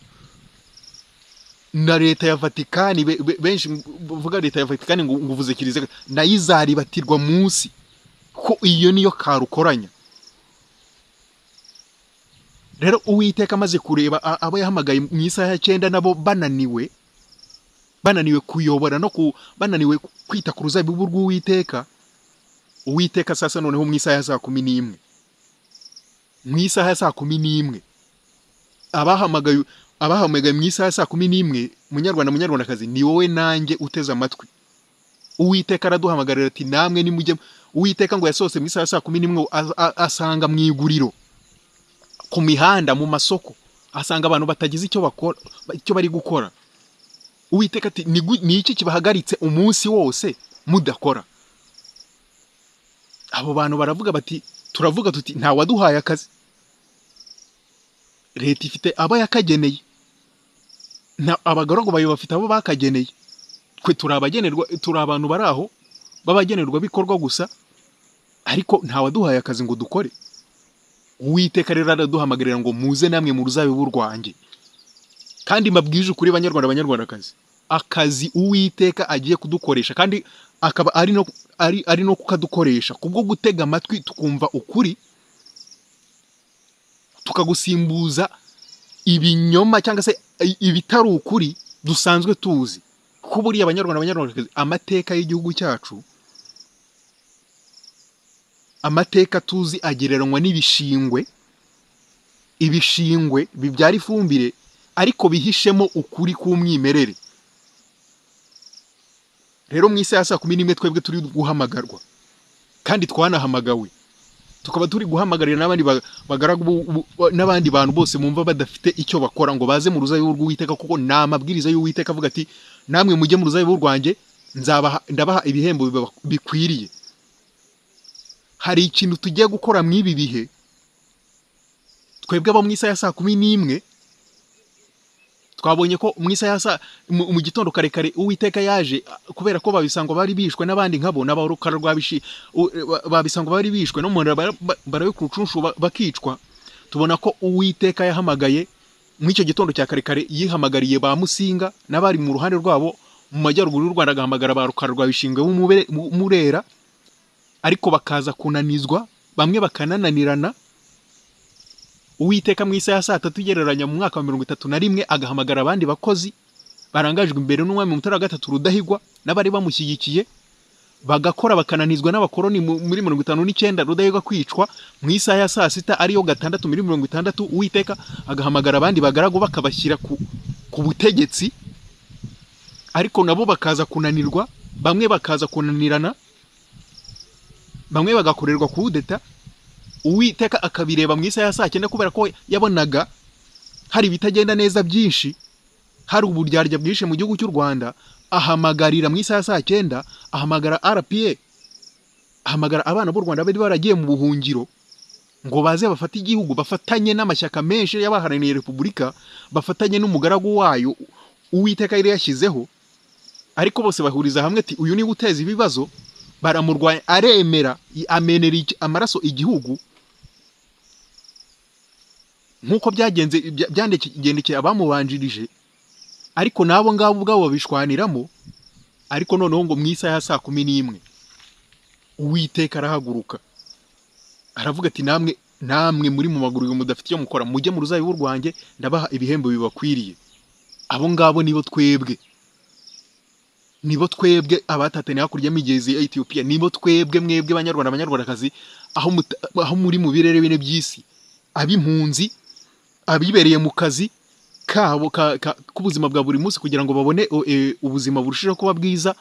na leta ya vatikani be- be- benshi bavuga leta ya vatikani ngo ngo uvuze kiliziya nayo izaribatirwa munsi ko iyo niyo karukoranya rero uwiteka amaze kureba a- abo yahamagaye mu isaha ya cyenda nabo bananiwe bananiwe kuyobora no ku bananiwe kwita ku ruzabibu rw'uwiteka uwiteka sasa noneho mu isaha ya saa kumi n'imwe mu isaha ya saa kumi n'imwe abahamagaye abahamagaye mu isaha ya saa kumi n'imwe munyarwanda munyarwandakazi ni wowe nanjye uteze amatwi uwiteka araduhamagarira ati namwe nimujye uwiteka ngo yasohose mu isaha ya saa kumi n'imwe ngo az- a- asanga mu iguriro ku mihanda mu masoko asanga abantu batagize icyo bakora icyo bari gukora uwiteka ati "Ni gu- ni iki kibahagaritse umunsi wose mudakora abo bantu baravuga bati turavuga tuti nta waduhaye akazi leta ifite abo yakageneye na abagaragu bayo bafite abo bakageneye twe turi abagenerwa turi abantu bari aho b'abagenerwa bikorwa gusa ariko nta waduhaye akazi ngo dukore uwiteka rero araduhamagarira ngo muze namwe mu ruzabibu rwanjye kandi mbabwije ukuri banyarwanda banyarwandakazi akazi uwiteka agiye kudukoresha kandi akaba ari no ari ari no kukadukoresha kubwo gutega amatwi tukumva ukuri tukagusimbuza ibinyoma cyangwa se i- ibitari ukuri dusanzwe tuzi kuko buriya abanyarwanda abanyarwandakazi amateka y'igihugu cyacu amateka tuzi agereranywa n'ibishingwe ibishingwe bibyara ifumbire ariko bihishemo ukuri k'umwimerere rero mu isaha ya saa kumi n'imwe twebwe turi guhamagarwa kandi twanahamagawe tukaba turi guhamagarira n'abandi ba- bagaragu bu- bu- ba- n'abandi bantu bose mumva badafite icyo bakora ngo baze mu ruzabibu rw'uwiteka kuko ni amabwiriza y'uwiteka avuga ati namwe mujye mu ruzabibu rwanjye nzabaha ndabaha ibihembo biba- bikwiriye hari ikintu tugiye gukora mu ibi bihe twebwe abo mu isaha ya saa kumi n'imwe twabonye ko mu isaha ya saa mu mu gitondo kare kare uwiteka yaje a- kubera ko babisangwa bari bishwe n'abandi nkabo n'abarukara rwabishi u- ba- babisangwa bari bishwe no munda barabe ku rucunshu ba- bakicwa tubona ko uwiteka yahamagaye mu icyo gitondo cya kare kare yihamagariye ba musinga n'abari mu ruhande rwabo mu majyaruguru y'u Rwanda agahamagara ba rukara rwabishingwe b'umubere- mu- murera ariko bakaza kunanizwa bamwe bakanananirana uwiteka mu isaha ya saa tatu ugereranya mu mwaka wa mirongo itatu na rimwe agahamagara abandi bakozi barangajwe imbere n'umwami mutara wa gatatu rudahigwa n'abari bamushyigikiye bagakora bakananizwa n'abakoroni mu- muri mirongo itanu n'icyenda rudahigwa kwicwa mu isaha ya saa sita ariyo gatandatu muri mirongo itandatu uwiteka agahamagara abandi bagaragu bakabashyira ku, ku butegetsi ariko nabo bakaza kunanirwa bamwe bakaza kunanirana bamwe bagakorerwa kudeta uwiteka akabireba mu isaha ya saa cyenda kubera ko yabonaga hari ibitagenda neza byinshi hari uburyarya bwinshi mu gihugu cy'u rwanda ahamagarira mu isaha ya saa cyenda ahamagara rpa ahamagara abana b'u rwanda bari baragiye mu buhungiro ngo baze bafate igihugu bafatanye n'amashyaka menshi y'abaharaniye repubulika bafatanye n'umugaragu wayo uwiteka yari yashyizeho ariko bose bahuriza hamwe ati uyu niwe uteza ibibazo baramurwanya aremera i- amenera igi- amaraso igihugu nk'uko byagenze bya- byandeke- byagendekeye abamubanjirije ariko n'abo ngabo ubwabo babishwaniramo ariko noneho ngo mu isaha ya saa kumi n'imwe uwiteka arahaguruka aravuga ati namwe namwe muri mu maguru uyu mudafite icyo mukora mujye mu ruzabibu rwanjye ndabaha ibihembo bibakwiriye abo ngabo nibo twebwe nibo twebwe abatataniye hakurya y'imigezi ya Ethiopia nibo twebwe mwebwe banyarwanda banyarwandakazi aho muta- aho muri mu birere bine by'isi ab'impunzi abibereye mu kazi kabo ka- ka- k'ubuzima bwa buri munsi kugira ngo babone o- e, ubuzima burushijeho kuba bwiza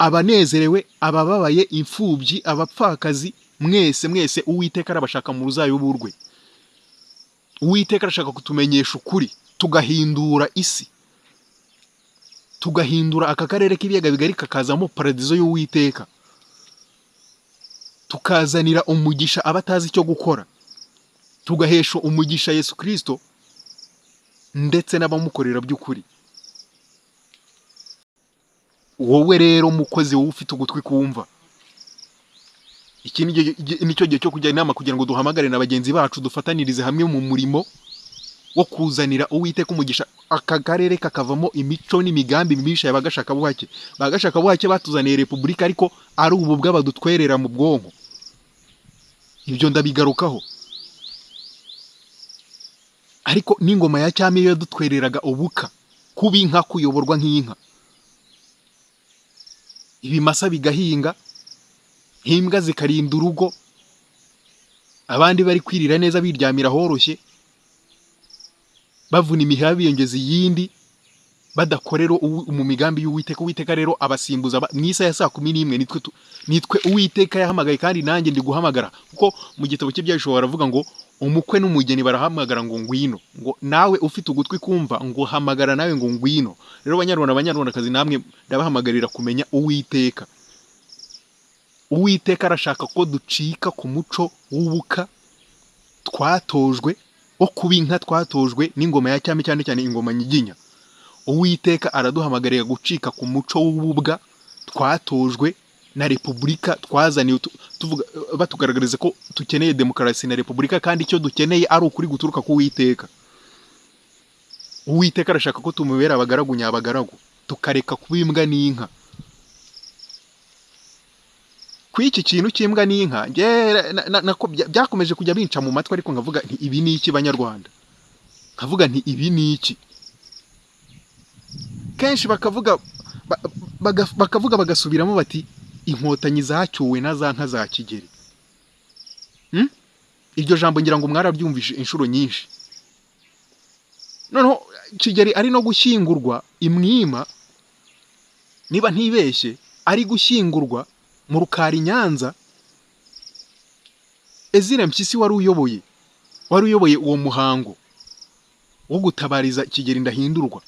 abanezerewe abababaye imfubyi abapfakazi mwese mwese uwiteka arabashaka mu ruzabibu rwe uwiteka arashaka kutumenyesha ukuri tugahindura isi tugahindura aka karere k'ibiyaga bigari kakazamo paradizo y'uwiteka tukazanira umugisha abatazi icyo gukora tugahesha umugisha yesu kirisito ndetse n'abamukorera by'ukuri wowe rero mukozi wowe ufite ugutwi kumva iki ni cyo- nicyo gihe cyo kujya inama kugira ngo duhamagare na bagenzi bacu dufatanirize hamwe mu murimo wo kuzanira uwiteka umugisha aka karere kakavamo imico n'imigambi mibisha y'abagashakabuhake bagashakabuhake batuzaniye repubulika ariko ari ubu bw'abadutwerera mu bwonko ibyo ndabigarukaho ariko n'ingoma ya cyami yo yadutwereraga ubuka kuba inka kuyoborwa nk'inka ibimasa bigahinga imbwa zikarinda urugo abandi bari kwirira neza biryamira horoshye bavuna imiheha biyongeza iyindi badakorera uwi- mu migambi y'uwiteka uwiteka rero abasimbuza ba- mu isaha ya saa kumi n'imwe nitwe tu- nitwe uwiteka yahamagaye kandi nanjye ndi guhamagara kuko mu gitabo cy'ibyahishoro baravuga ngo umukwe n'umugeni barahamagara ngo ngwino ngo nawe ufite ugutwi kumva ngo hamagara nawe ngo ngwino rero banyarwanda banyarwandakazi namwe ndabahamagarira kumenya uwiteka uwiteka arashaka ko ducika ku muco w'ubuka twatojwe wo kuba inka twatojwe n'ingoma ya cyami cyane cyane ingoma nyiginya uwiteka araduhamagarira gucika ku muco w'ububwa twatojwe na repubulika twazaniwe tu- tuvuga batugaragariza ko dukeneye demokarasi na repubulika kandi icyo dukeneye ari ukuri guturuka ku uwiteka uwiteka arashaka ko tumubera abagaragu nyabagaragu tukareka kuba imbwa n'inka kuri iki kintu cy'imbwa n'inka njye na- na- nako bya- byakomeje kujya binca mu matwi ariko nkavuga nti ibi ni iki banyarwanda nkavuga nti ibi ni iki kenshi bakavuga ba- baga- bakavuga bagasubiramo bati inkotanyi zacyuwe na za nka za kigeri Hmm? iryo jambo ngira ngo mwarabyumvise inshuro nyinshi noneho kigeri ari no gushyingurwa imwima niba ntibeshye ari gushyingurwa mu rukari nyanza ezira mpyisi wari uyoboye wari uyoboye uwo muhango wo gutabariza kigeri ndahindurwa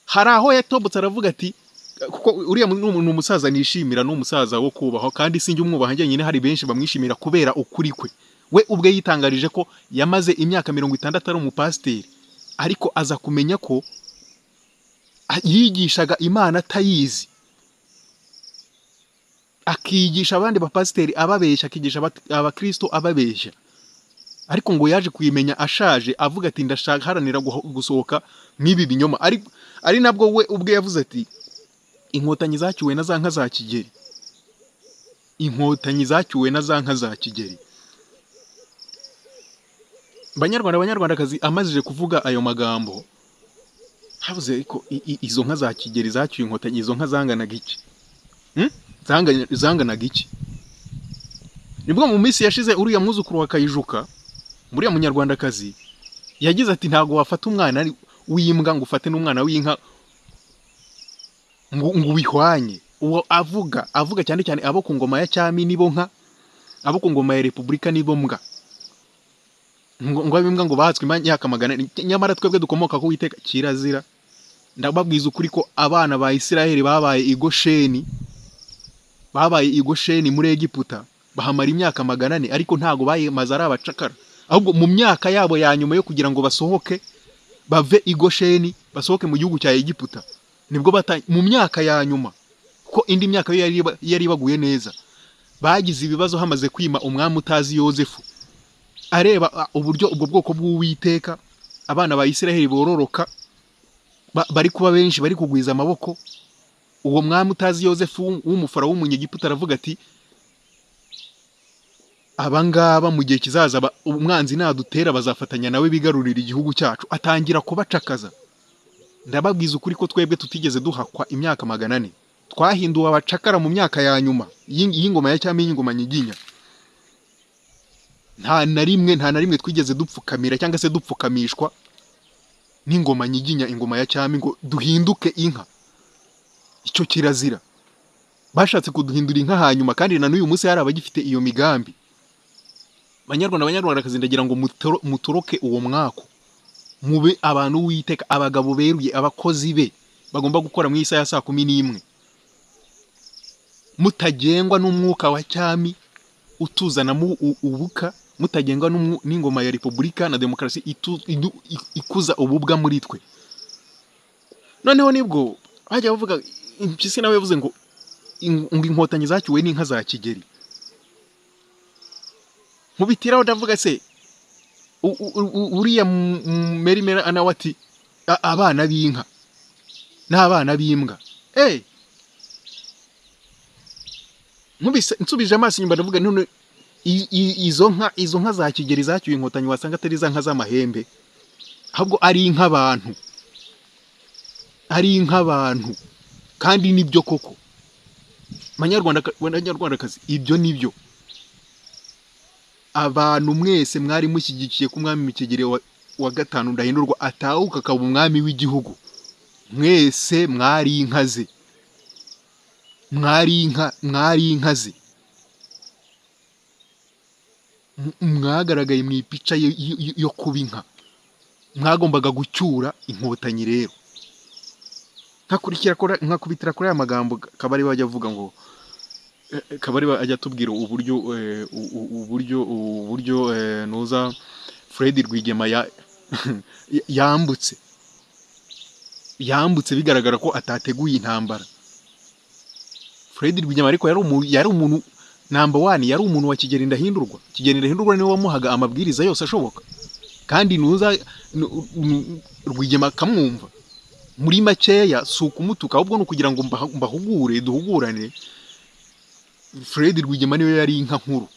hari aho yatobotse aravuga ati kuko uriya mu- ni ni umusaza nishimira ni umusaza wo kubahwa kandi sinjye umwubaha njyenyine hari benshi bamwishimira kubera ukuri kwe we ubwe yitangarije ko yamaze imyaka mirongo itandatu ari umupasiteri ariko aza kumenya ko a- yigishaga imana atayizi akigisha abandi bapasiteri ababeshya akigisha abat- abakristo ababeshya ariko ngo yaje kuyimenya ashaje avuga ati ndashaka haranira guho- gusohoka nk'ibi binyoma ari ari nabwo we ubwe yavuze ati inkotanyi zacyuwe na za nka za kigeri inkotanyi zacyuwe na za nka za kigeri banyarwanda banyarwandakazi amazije kuvuga ayo magambo havuze ariko i- i- izo nka za kigeri zacyuye inkotanyi izo nka zanganaga iki Hmm? Zangana- zanganaga iki nibwo mu minsi yashize uriya mwuzukuru wa kayijuka uriya munyarwandakazi yagize ati ntabwo wafata umwana ari- w'imbwa ngo ufate n'umwana w'inka ngo ngo ubihwanye uwo avuga avuga cyane cyane abo ku ngoma ya cyami nibo nka abo ku ngoma ya repubulika nibo mbwa ngo ngo abimbwa ngo bahatswe imyaka magana ane. nyamara twebwe dukomoka ku witeka kirazira ndababwiza ukuri ko abana ba isiraheli babaye igosheni babaye igosheni muri egiputa bahamara imyaka magana ane ariko ntabwo bayemaze ari abacakara ahubwo mu myaka yabo ya nyuma yo kugira ngo basohoke bave igosheni basohoke mu gihugu cya egiputa nibwo bata mu myaka ya nyuma kuko indi myaka yo yari iba- yari ibaguye neza bagize ibibazo hamaze kwima umwami utazi yozefu areba a, uburyo ubwo bwoko bw'uwiteka abana ba isiraheli bororoka ba- bari kuba benshi bari kugwiza amaboko uwo mwami utazi yozefu w'um- w'umufara w'umunyegiputa aravuga ati abangaba mu gihe kizaza ba- umwanzi nadutera bazafatanya nawe bigarurira igihugu cyacu atangira kubacakaza ndababwiza ukuri ko twebwe tutigeze duhakwa imyaka magana ane twahinduwe abacakara mu myaka ya nyuma y'ing- y'ingoma ya cyami y'ingoma nyiginya nta na rimwe nta na rimwe twigeze dupfukamira cyangwa se dupfukamishwa n'ingoma nyiginya ingoma ya cyami ngo duhinduke inka icyo kirazira bashatse kuduhindura inka hanyuma kandi na n'uyu munsi hari abagifite iyo migambi banyarwanda banyarwandakazi ndagira ngo mutoro- mutoroke uwo mwako mube abantu witeka abagabo beruye abakozi be bagomba gukora mu isaha ya saa kumi n'imwe mutagengwa n'umwuka wa cyami utuzanamo u- ubuka mutagengwa n'umwu- n'ingoma ya repubulika na demokarasi itu- idu- i- ikuza ububwa muri twe noneho nibwo bajya bavuga impyisi nawe yavuze ngo "In- ngo inkotanyi zacyuwe n'inka za kigeri nkubitiraho ndavuga se u- u- u- uriya m- m- merimera anawe ati "A- abana b'inka n'abana b'imbwa eh nkubise nsubije amaso inyuma ndavuga none i- i- izo nka izo nka za kigeri zacyuye inkotanyi wasanga atari za nka z'amahembe ahubwo ari nk'abantu ari nk'abantu kandi nibyo koko Banyarwanda- banyarwandakazi ibyo nibyo abantu mwese mwari mushyigikiye ko umwami Kigeli wa wa gatanu ndahindurwa atahuka akaba umwami w'igihugu mwese mwari inka ze mwari inka mwari inka ze M- mwagaragaye mu ipica yo- yo- yo kuba inka mwagombaga gucyura inkotanyi rero nkakurikira kora- nkakubitira kuri aya magambo kabari we ajya avuga ngo eh, kabari we ajya atubwira uburyo eh, u- u- uburyo uburyo eh, nuza Fred Rwigema ya- yambutse yambutse bigaragara ko atateguye intambara Fred Rwigema ariko yari umu- yari umuntu number one yari umuntu wa Kigeli Ndahindurwa Kigeli Ndahindurwa niwe wamuhaga amabwiriza yose ashoboka kandi nuza nu- nu- Rwigema akamwumva muri makeya si ukumutuka ahubwo ni ukugira ngo mbaha- mbahugure duhugurane Fred Rwigema niwe yari inka nkuru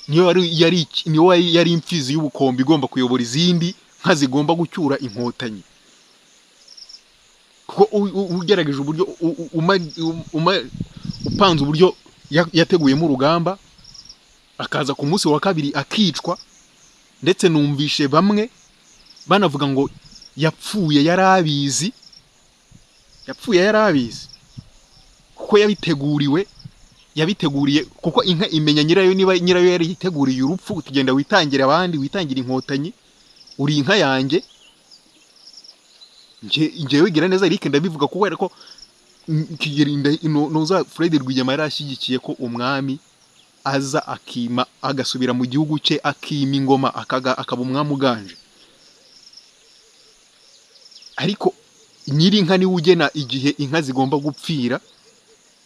niyo yari yari iki- niyo yari- yari imfizi y'ubukombe igomba kuyobora izindi nka zigomba gucyura inkotanyi kuko u- u- ugerageje uburyo u- u- uma- um- uma- upanze uburyo ya- yateguyemo urugamba akaza ku munsi wa kabiri akicwa ndetse numvishe bamwe banavuga ngo yapfuye yari abizi yapfuye yari abizi kuko yabiteguriwe yabiteguriye kuko inka imenya nyirayo niba nyirayo yari yiteguriye urupfu utugenda witangire abandi witangire inkotanyi uri inka yanjye Nje- njyewe gira neza Eric ndabivuga kubera ko mm, Kigeli Nda- no- noza Fred Rwigema yari ashyigikiye ko umwami aza akima agasubira mu gihugu cye akima ingoma akaga- akaba umwami uganje ariko nyir'inka niwe ugena igihe inka zigomba gupfira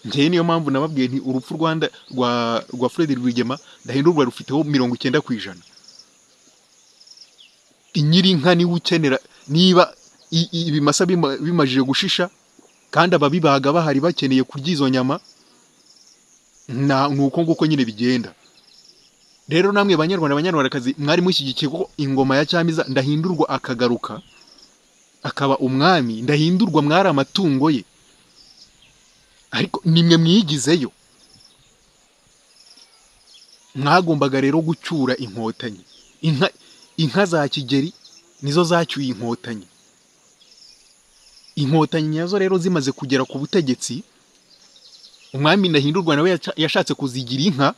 njyewe niyo mpamvu nababwiye nti urupfu rwanda rwa rwa Fred Rwigema ndahindurwa rufiteho mirongo icyenda ku ijana nyir'inka niwe ukenera niba i- i- ibimasa bima- bimajije gushisha kandi ababibaga bahari bakeneye kurya izo nyama na ni uko nguko nyine bigenda rero namwe banyarwanda banyarwandakazi mwari mushyigikiye ko ingoma ya cyamiza ndahindurwa akagaruka akaba umwami ndahindurwa mwari amatungo ye ariko nimwe mwigizeyo mwagombaga rero gucyura inkotanyi inka inka za kigeri nizo zacyuye inkotanyi inkotanyi nyazo rero zimaze kugera ku butegetsi umwami ndahindurwa nawe yaca- yashatse kuzigira inka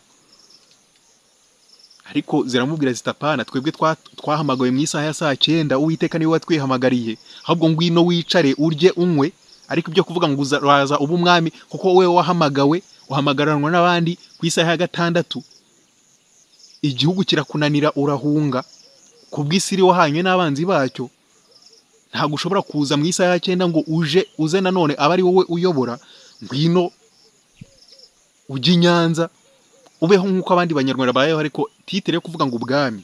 ariko ziramubwira zitapana twebwe twa- twahamagawe mu isaha ya saa cyenda uwiteka niwe watwihamagariye ahubwo ngwino wicare urye unywe ariko ibyo kuvuga ngo uraza uba umwami kuko wowe wahamagawe uhamagaranywa n'abandi ku isaha ya gatandatu igihugu kirakunanira urahunga ku bw'isi iri wahanywe n'abanzi bacyo ntabwo ushobora kuza mu isaha ya cyenda ngo uje uze nanone aba ari wowe uyobora ngwino ujye i nyanza ubeho nk'uko abandi banyarwanda babayeho ariko titire yo kuvuga ngo ubwami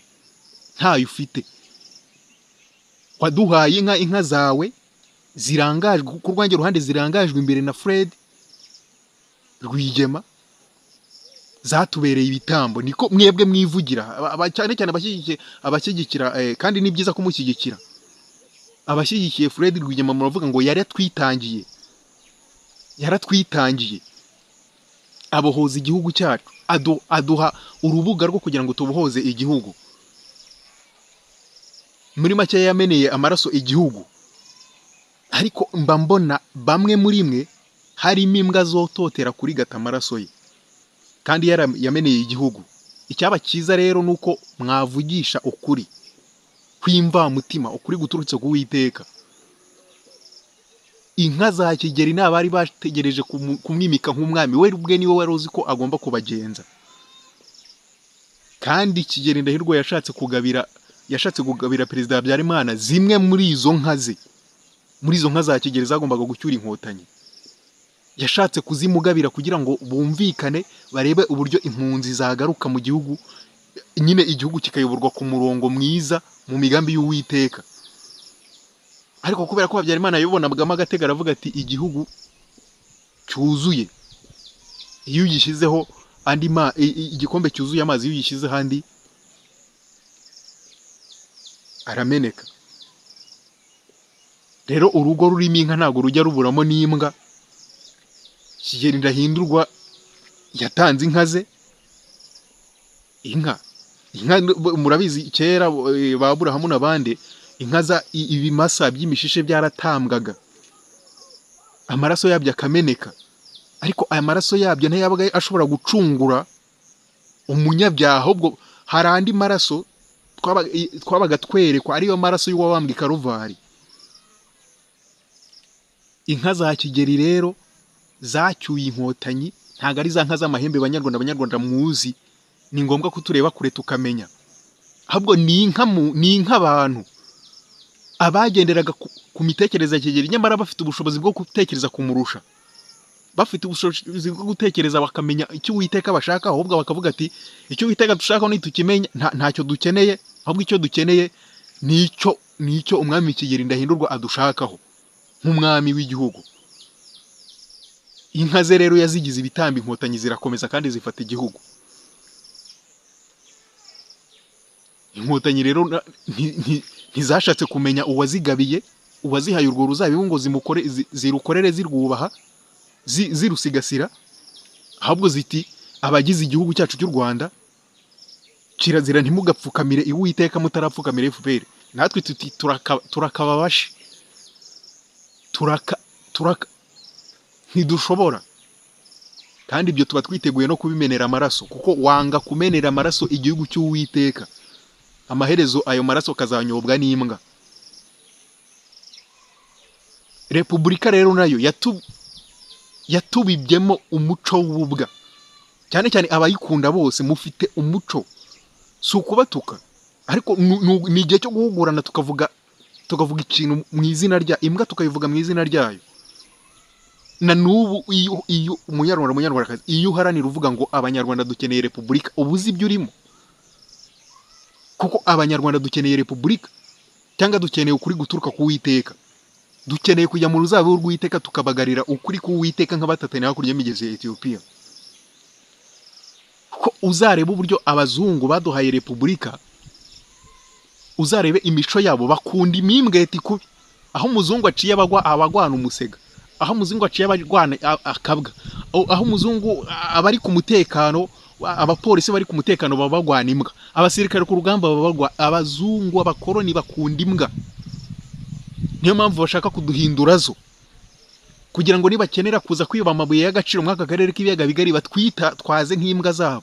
ntayo ufite waduhaye inka inka zawe zirangajwe ku rwange ruhande zirangajwe imbere na Fred Rwigema zatubereye ibitambo niko mwebwe mwivugira aba- aba- cyane cyane abashyigikiye abashyigikira eh, kandi ni byiza kumushyigikira abashyigikiye Fred Rwigema muravuga ngo yaratwitangiye yaratwitangiye abohoza igihugu cyacu adu, aduha urubuga rwo kugira ngo tubohoze igihugu muri make yameneye amaraso igihugu ariko mba mbona bamwe muri mwe harimo imbwa zototera kurigata amaraso ye kandi yara- yameneye igihugu icyaba cyiza rero ni uko mwavugisha ukuri kw'imvamutima ukuri guturutse ku witeka inka za kigeri ni abari bategereje kumu- kumwimika nk'umwami we ubwe niwe wari uzi ko agomba kubagenza kandi kigeri ndahirwa yashatse kugabira yashatse kugabira perezida habyarimana zimwe muri izo nka ze muri izo nka za kigeri zagombaga gucyura inkotanyi yashatse kuzimugabira kugira ngo bumvikane barebe uburyo impunzi zagaruka mu gihugu nyine igihugu kikayoborwa ku murongo mwiza mu migambi y'uwiteka ariko kubera ko habyarimana yabibonagamo agatega aravuga ati igihugu cyuzuye iyo ugishyizeho andi ma i- i- igikombe cyuzuye amazi iyo ugishyize ahandi arameneka rero urugo rurimo inka ntabwo rujya ruburamo n'imbwa kigeli ndahindurwa yatanze inka ze inka inka b- murabizi kera eh, ba Aburahamu n'abandi inka za i- ibimasa by'imishishe byaratambwaga amaraso yabyo akameneka ariko aya maraso yabyo ntayabaga ashobora gucungura umunyabyaha ahubwo hari andi maraso twabaga- i- twabaga twerekwa ariyo maraso y'uwabambwe i karuvari inka za kigeri rero zacyuye inkotanyi ntabwo ari za nka z'amahembe banyarwanda abanyarwanda muzi ni ngombwa ko tureba kure tukamenya ahubwo ni inka mu- ni inka abantu abagenderaga ku, ku mitekerereze ya kigeri nyamara bafite ubushobozi bwo gutekereza kumurusha bafite ubushobozi bwo gutekereza bakamenya icyo uwiteka bashaka ahubwo bakavuga ati icyo uwiteka dushaka nitukimenya nta- ntacyo dukeneye ahubwo icyo dukeneye ni icyo ni icyo umwami kigeri ndahindurwa adushakaho nk'umwami w'igihugu inka ze rero yazigize ibitamba inkotanyi zirakomeza kandi zifata igihugu inkotanyi rero na- nti- nti- ntizashatse kumenya uwazigabiye uwazihaye urwo ruzabibu ngo zimukore zi- zirukorere zirwubaha zi- zirusigasira ahubwo ziti abagize igihugu cyacu cy'u rwanda kirazira ntimugapfukamire iwiteka mutarapfukamira fpr natwe tuti turaka- turakababashi turaka turaka ntidushobora kandi ibyo tuba twiteguye no kubimenera amaraso kuko wanga kumenera amaraso igihugu cy'uwiteka amaherezo ayo maraso akazanyobwa n'imbwa repubulika rero nayo yatu yatubibyemo umuco w'ububwa cyane cyane abayikunda bose mufite umuco si ukubatuka ariko nu- nu- ni igihe cyo guhugurana tukavuga tukavuga ikintu mu izina rya imbwa tukabivuga mu izina ryayo na n'ubu iyo iyo umunyarwanda munyarwandakazi iyo uharanira uvuga ngo abanyarwanda dukeneye repubulika uba uzi ibyo urimo kuko abanyarwanda dukeneye repubulika cyangwa dukeneye ukuri guturuka ku witeka dukeneye kujya mu ruzabibu rw'uwiteka tukabagarira ukuri k'uwiteka nk'abatataniye hakurya y'imigezi ya etiyopiya kuko uzareba uburyo abazungu baduhaye repubulika uzarebe imico yabo bakunda imimbweta ikubi aho umuzungu aciye abagwa abagwana umusega aho umuzungu aciye abagwana a- akabwa Aho- aho umuzungu a- abari ku mutekano a- abapolisi bari ku mutekano baba bagwana imbwa abasirikare ku rugamba baba bagwa abazungu abakoloni bakunda imbwa niyo mpamvu bashaka kuduhindura zo kugira ngo nibakenera kuza kwiba amabuye y'agaciro mw'aka karere k'ibiyaga bigari batwita twaze nk'imbwa zabo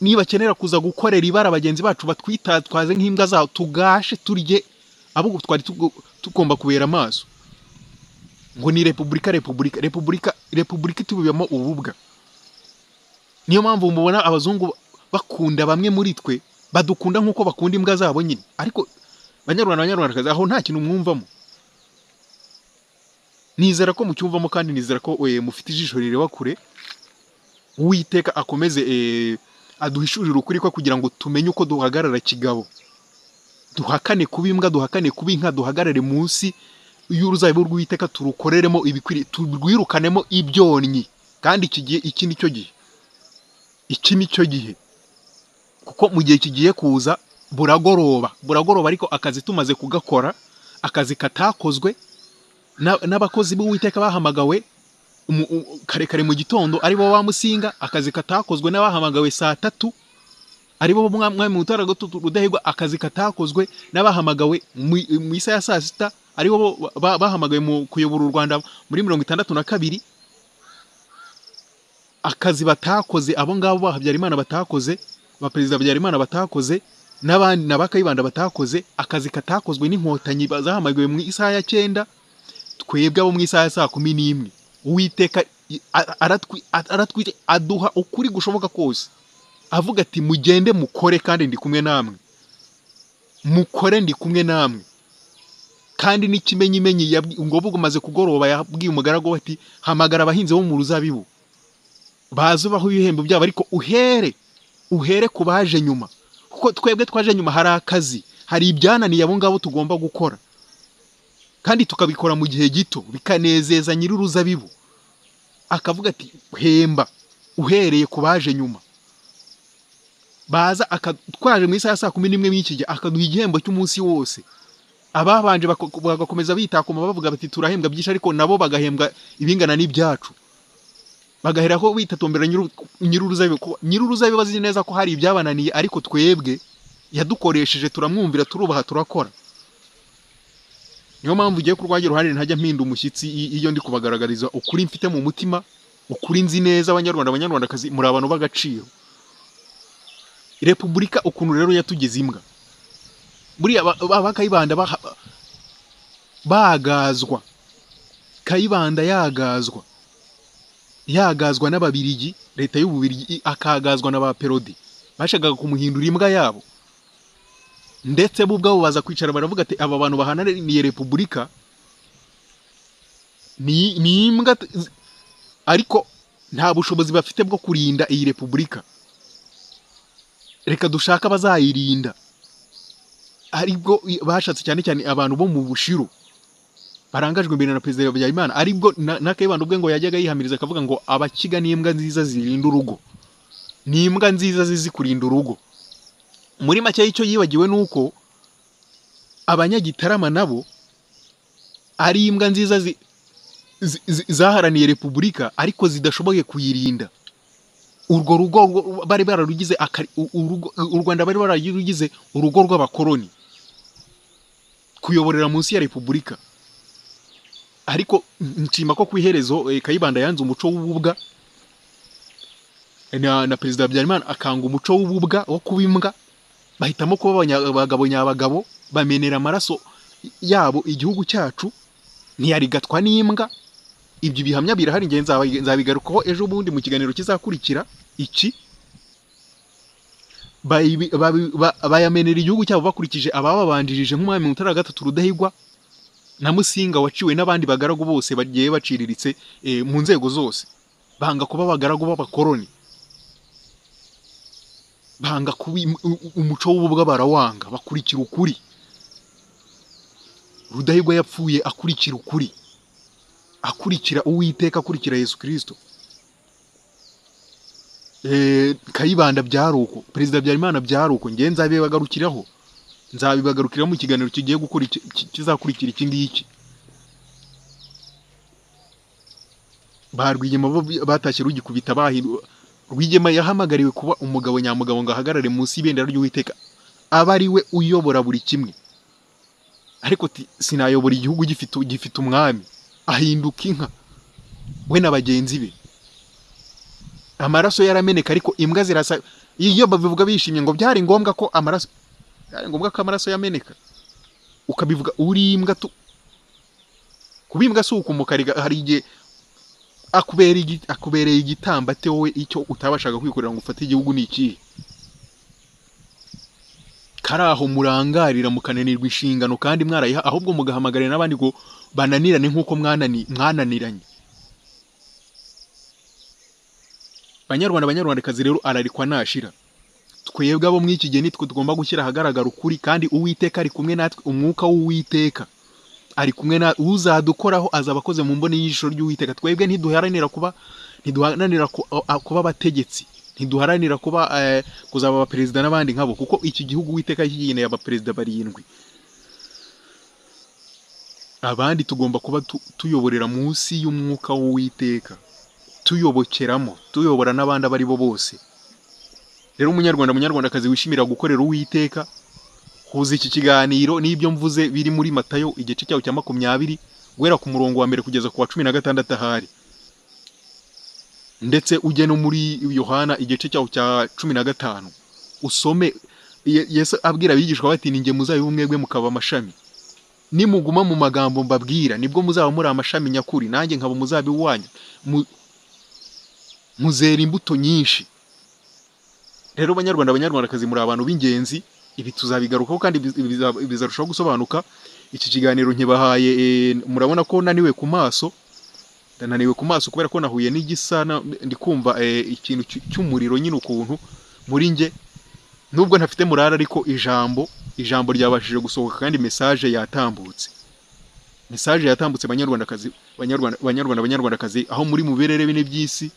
nibakenera kuza gukorera ibara bagenzi bacu batwita twaze nk'imbwa zabo tugashe turye abo twari tugo- tugomba kubera amaso ngo ni repubulika repubulika repubulika repubulika itubibamo ububwa niyo mpamvu mubona abazungu bakunda bamwe muri twe badukunda nk'uko bakunda imbwa zabo nyine ariko banyarwanda banyarwandakazi aho nta kintu mwumvamo nizera ko mucyumvamo kandi nizera ko eh, mufite ijisho rireba kure uwiteka akomeze eh, aduhishurire ukuri kwe kugira ngo tumenye uko duhagarara kigabo duhakane kuba imbwa duhakane kuba inka duhagarare munsi y'uruzabibu rw'uwiteka turukoreremo ibikwiriye turwirukanemo ibyonnyi kandi iki gihe iki ni cyo gihe iki ni cyo gihe kuko mu gihe kigiye kuza buragoroba buragoroba ariko akazi tumaze kugakora akazi katakozwe na- n'abakozi b'uwiteka bahamagawe umu- u- kare kare mu gitondo aribo ba musinga akazi katakozwe n'abahamagawe saa tatu aribo Mwa- mwami mutara rudahigwa akazi katakozwe n'abahamagawe mu- mu isaha ya saa sita aribo bo- ba- bahamagawe mu kuyobora u rwanda muri mirongo itandatu na kabiri akazi batakoze abo ngabo ba habyarimana batakoze ba perezida habyarimana batakoze n'abandi na ba kayibanda batakoze akazi katakozwe n'inkotanyi ba- zahamagawe mu isaha ya cyenda twebwe abo mu isaha ya saa kumi n'imwe uwiteka i- a- aratwi- a- aratwi- aduha ukuri gushoboka kose avuga ati mugende mukore kandi ndi kumwe namwe mukore ndi kumwe namwe kandi n'ikimenyimenyi yabwi- ngo bugumaze kugoroba yabwiye umugaragu we ati hamagara abahinzi bo mu ruzabibu bazubaho ibihembo byabo ariko uhere uhere ku baje nyuma kuko twebwe twaje nyuma hari akazi hari ibyananiye abo ngabo tugomba gukora kandi tukabikora mu gihe gito bikanezeza nyir'uruzabibu akavuga ati hemba uhereye ku baje nyuma baza aka- twaje mu isaha ya saa kumi n'imwe y'iki gihe akaduha igihembo cy'umunsi wose ababanje bako- bagakomeza bitakuma bavuga bati turahembwa byinshi ariko nabo bagahembwa ibingana n'ibyacu bagahera ko bitatombera nyir'uruzabibu ko nyir'uruzabibu azi neza ko hari ibyabananiye ariko twebwe yadukoresheje turamwumvira turubaha turakora niyo mpamvu ugiye kurwanya uruhande ntajya mpinda umushyitsi i- iyo ndi kubagaragariza ukuri mfite mu mutima ukuri nzi neza abanyarwanda abanyarwandakazi muri abantu b'agaciro repubulika ukuntu rero yatugeze imbwa buriya ba- ba- ba kayibanda baha- bagazwa kayibanda yagazwa yagazwa n'ababirigi leta y'ububirigi i- akagazwa na ba perodi bashakaga kumuhindura imbwa yabo ndetse bo ubwabo baza kwicara baravuga ati aba bantu bahananiye repubulika ni ni imbwa t- z- ariko nta bushobozi bafite bwo kurinda iyi repubulika reka dushaka abazayirinda aribwo i- bashatse cyane cyane abantu bo mu bushiru barangajwe imbere na perezida Habyarimana aribwo na- n'akayibanda ubwe ngo yajyaga yihamiriza akavuga ngo abakiga n'imbwa nziza zirinda urugo ni imbwa nziza zizi kurinda urugo muri make y'icyo yibagiwe ni uko abanyagitarama nabo ari imbwa nziza zi- zi- zi- zaharaniye repubulika ariko zidashoboye kuyirinda urwo rugo rwo- bari bararugize akari- u- urugo- u rwanda bari bararugize urugo rw'abakoloni kuyoborera munsi ya repubulika ariko nshima ko ku iherezo eh, kayibanda yanze umuco w'ububwa na, na perezida habyarimana akanga umuco w'ububwa wo kuba imbwa bahitamo kuba abanya- abagabo nyabagabo bamenera amaraso yabo igihugu cyacu ntiyarigatwa n'imbwa ibyo bihamya birahari ngenzi nzabigarukaho ejo bundi mu kiganiro kizakurikira iki bayibi- babi- ba- bayamenera igihugu cyabo bakurikije abababanjirije nk'umwami mutara wa gatatu rudahigwa na musinga waciwe n'abandi bagaragu bose bagiye baciriritse eh, mu nzego zose banga kuba abagaragu b'abakoloni banga kuba im- u- u- umuco w'ububwa barawanga bakurikira ukuri rudahigwa yapfuye akurikira ukuri akurikira uwiteka akurikira yesu kirisito Eh, kayibanda byari uko perezida habyarimana byari uko ngewe nzabibagarukiraho nzabibagarukiraho mu kiganiro kigiye gukora iki- ki- kizakurikira iki ngiki ba rwigema bo bi- batashye rugikubita bahirwa rwigema yahamagariwe kuba umugabo nyamugabo ngo ahagarare munsi y'ibendera ry'uwiteka aba ari we uyobora buri kimwe ariko ti- sinayobora igihugu gifite gifite umwami ahinduka inka we na bagenzi be amaraso yarameneka ariko imbwa zirasa iyo babivuga bishimye ngo byari ngombwa ko amaraso byari ngombwa ko amaraso yameneka ukabivuga uri imbwa tu kuba imbwa si ukumukariga hari igihe akubera igi- akubereye igitambate wowe icyo utabashaga kwikorera ngo ufate igihugu ni ikihe kari aho murangarira mukananirwa inshingano kandi mwarayiha ahubwo mugahamagarira n'abandi ngo bananirane nk'uko mwanani- mwananiranye banyarwanda banyarwandakazi rero ararikwa nashira twebwe abo muri iki gihe nitwe tugomba gushyira ahagaragara ukuri kandi uwiteka ari kumwe natwe umwuka w'uwiteka ari kumwe na uzadukoraho azaba akoze mu mboni y'ijisho ry'uwiteka twebwe ntiduharanira kuba ntiduharanira ku- a- kuba abategetsi ntiduharanira kuba eh, kuzaba abaperezida n'abandi nkabo kuko iki gihugu uwiteka kigeneye abaperezida barindwi abandi tugomba kuba tu- tuyoborera munsi y'umwuka w'uwiteka tuyobokeramo tuyobora n'abandi abo ari bo bose rero umunyarwanda munyarwandakazi wishimira gukorera uwiteka huza iki kiganiro n'ibyo mvuze biri muri matayo igice cyawo cya makumyabiri guhera ku murongo wa mbere kugeza ku wa cumi na gatandatu ahari ndetse ujye no muri yohana igice cyawo cya cumi na gatanu usome Ye- yesu abwira abigishwa bati ni njye muzabibu mwebwe mukaba amashami nimuguma mu magambo mbabwira nibwo muzaba muri amashami nyakuri nanjye nkaba umuzabibu wanyu Mu- muzera imbuto nyinshi rero banyarwanda abanyarwandakazi muri abantu b'ingenzi ibi tuzabigarukaho kandi biza- biza- bizarushaho gusobanuka iki kiganiro nkibahaye eh, murabona ko naniwe ku maso naniwe ku maso kubera ko nahuye n'igisa na- ndi kumva eh, ikintu cy- cy'umuriro nyine ukuntu muri nge nubwo ntafite murara ariko ijambo ijambo ryabashije gusohoka kandi message yatambutse message yatambutse banyarwandakazi banyarwanda banyarwanda banyarwandakazi aho muri mu birere bine by'isi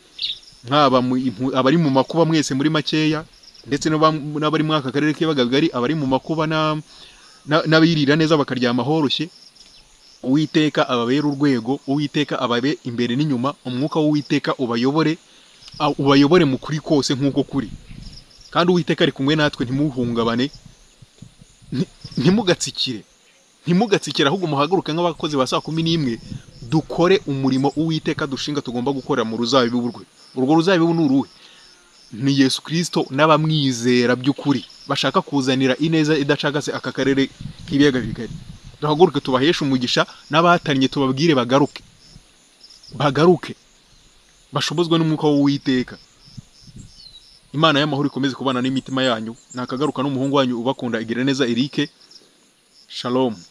mwaba mu- impu- abari mu makuba mwese muri makeya ndetse n'aba- n'abari muri aka karere k'ibagagari abari mu makuba na- na- n'abirira neza bakaryama horoshye uwiteka ababere urwego uwiteka ababe imbere n'inyuma umwuka w'uwiteka ubayobore a- ubayobore mu kuri kose nk'uko kuri kandi uwiteka ari kumwe natwe ntimuhungabane nti- ntimugatsikire ntimugatsikire ahubwo muhaguruke nk'abakozi ba saa kumi n'imwe dukore umurimo uwiteka dushinga tugomba gukora mu ruzabibu rwe urwo ruzabibu ni uruhe ni yesu kirisito n'abamwizera by'ukuri bashaka kuzanira ineza idacagase aka karere k'ibiyaga bigari duhaguruke tubaheshe umugisha n'abahatanye tubabwire bagaruke bagaruke bashobozwe n'umwuka w'uwiteka imana y'amahoro ikomeze kubana n'imitima yanyu nakagaruka n'umuhungu wanyu ubakunda igira neza erike shalom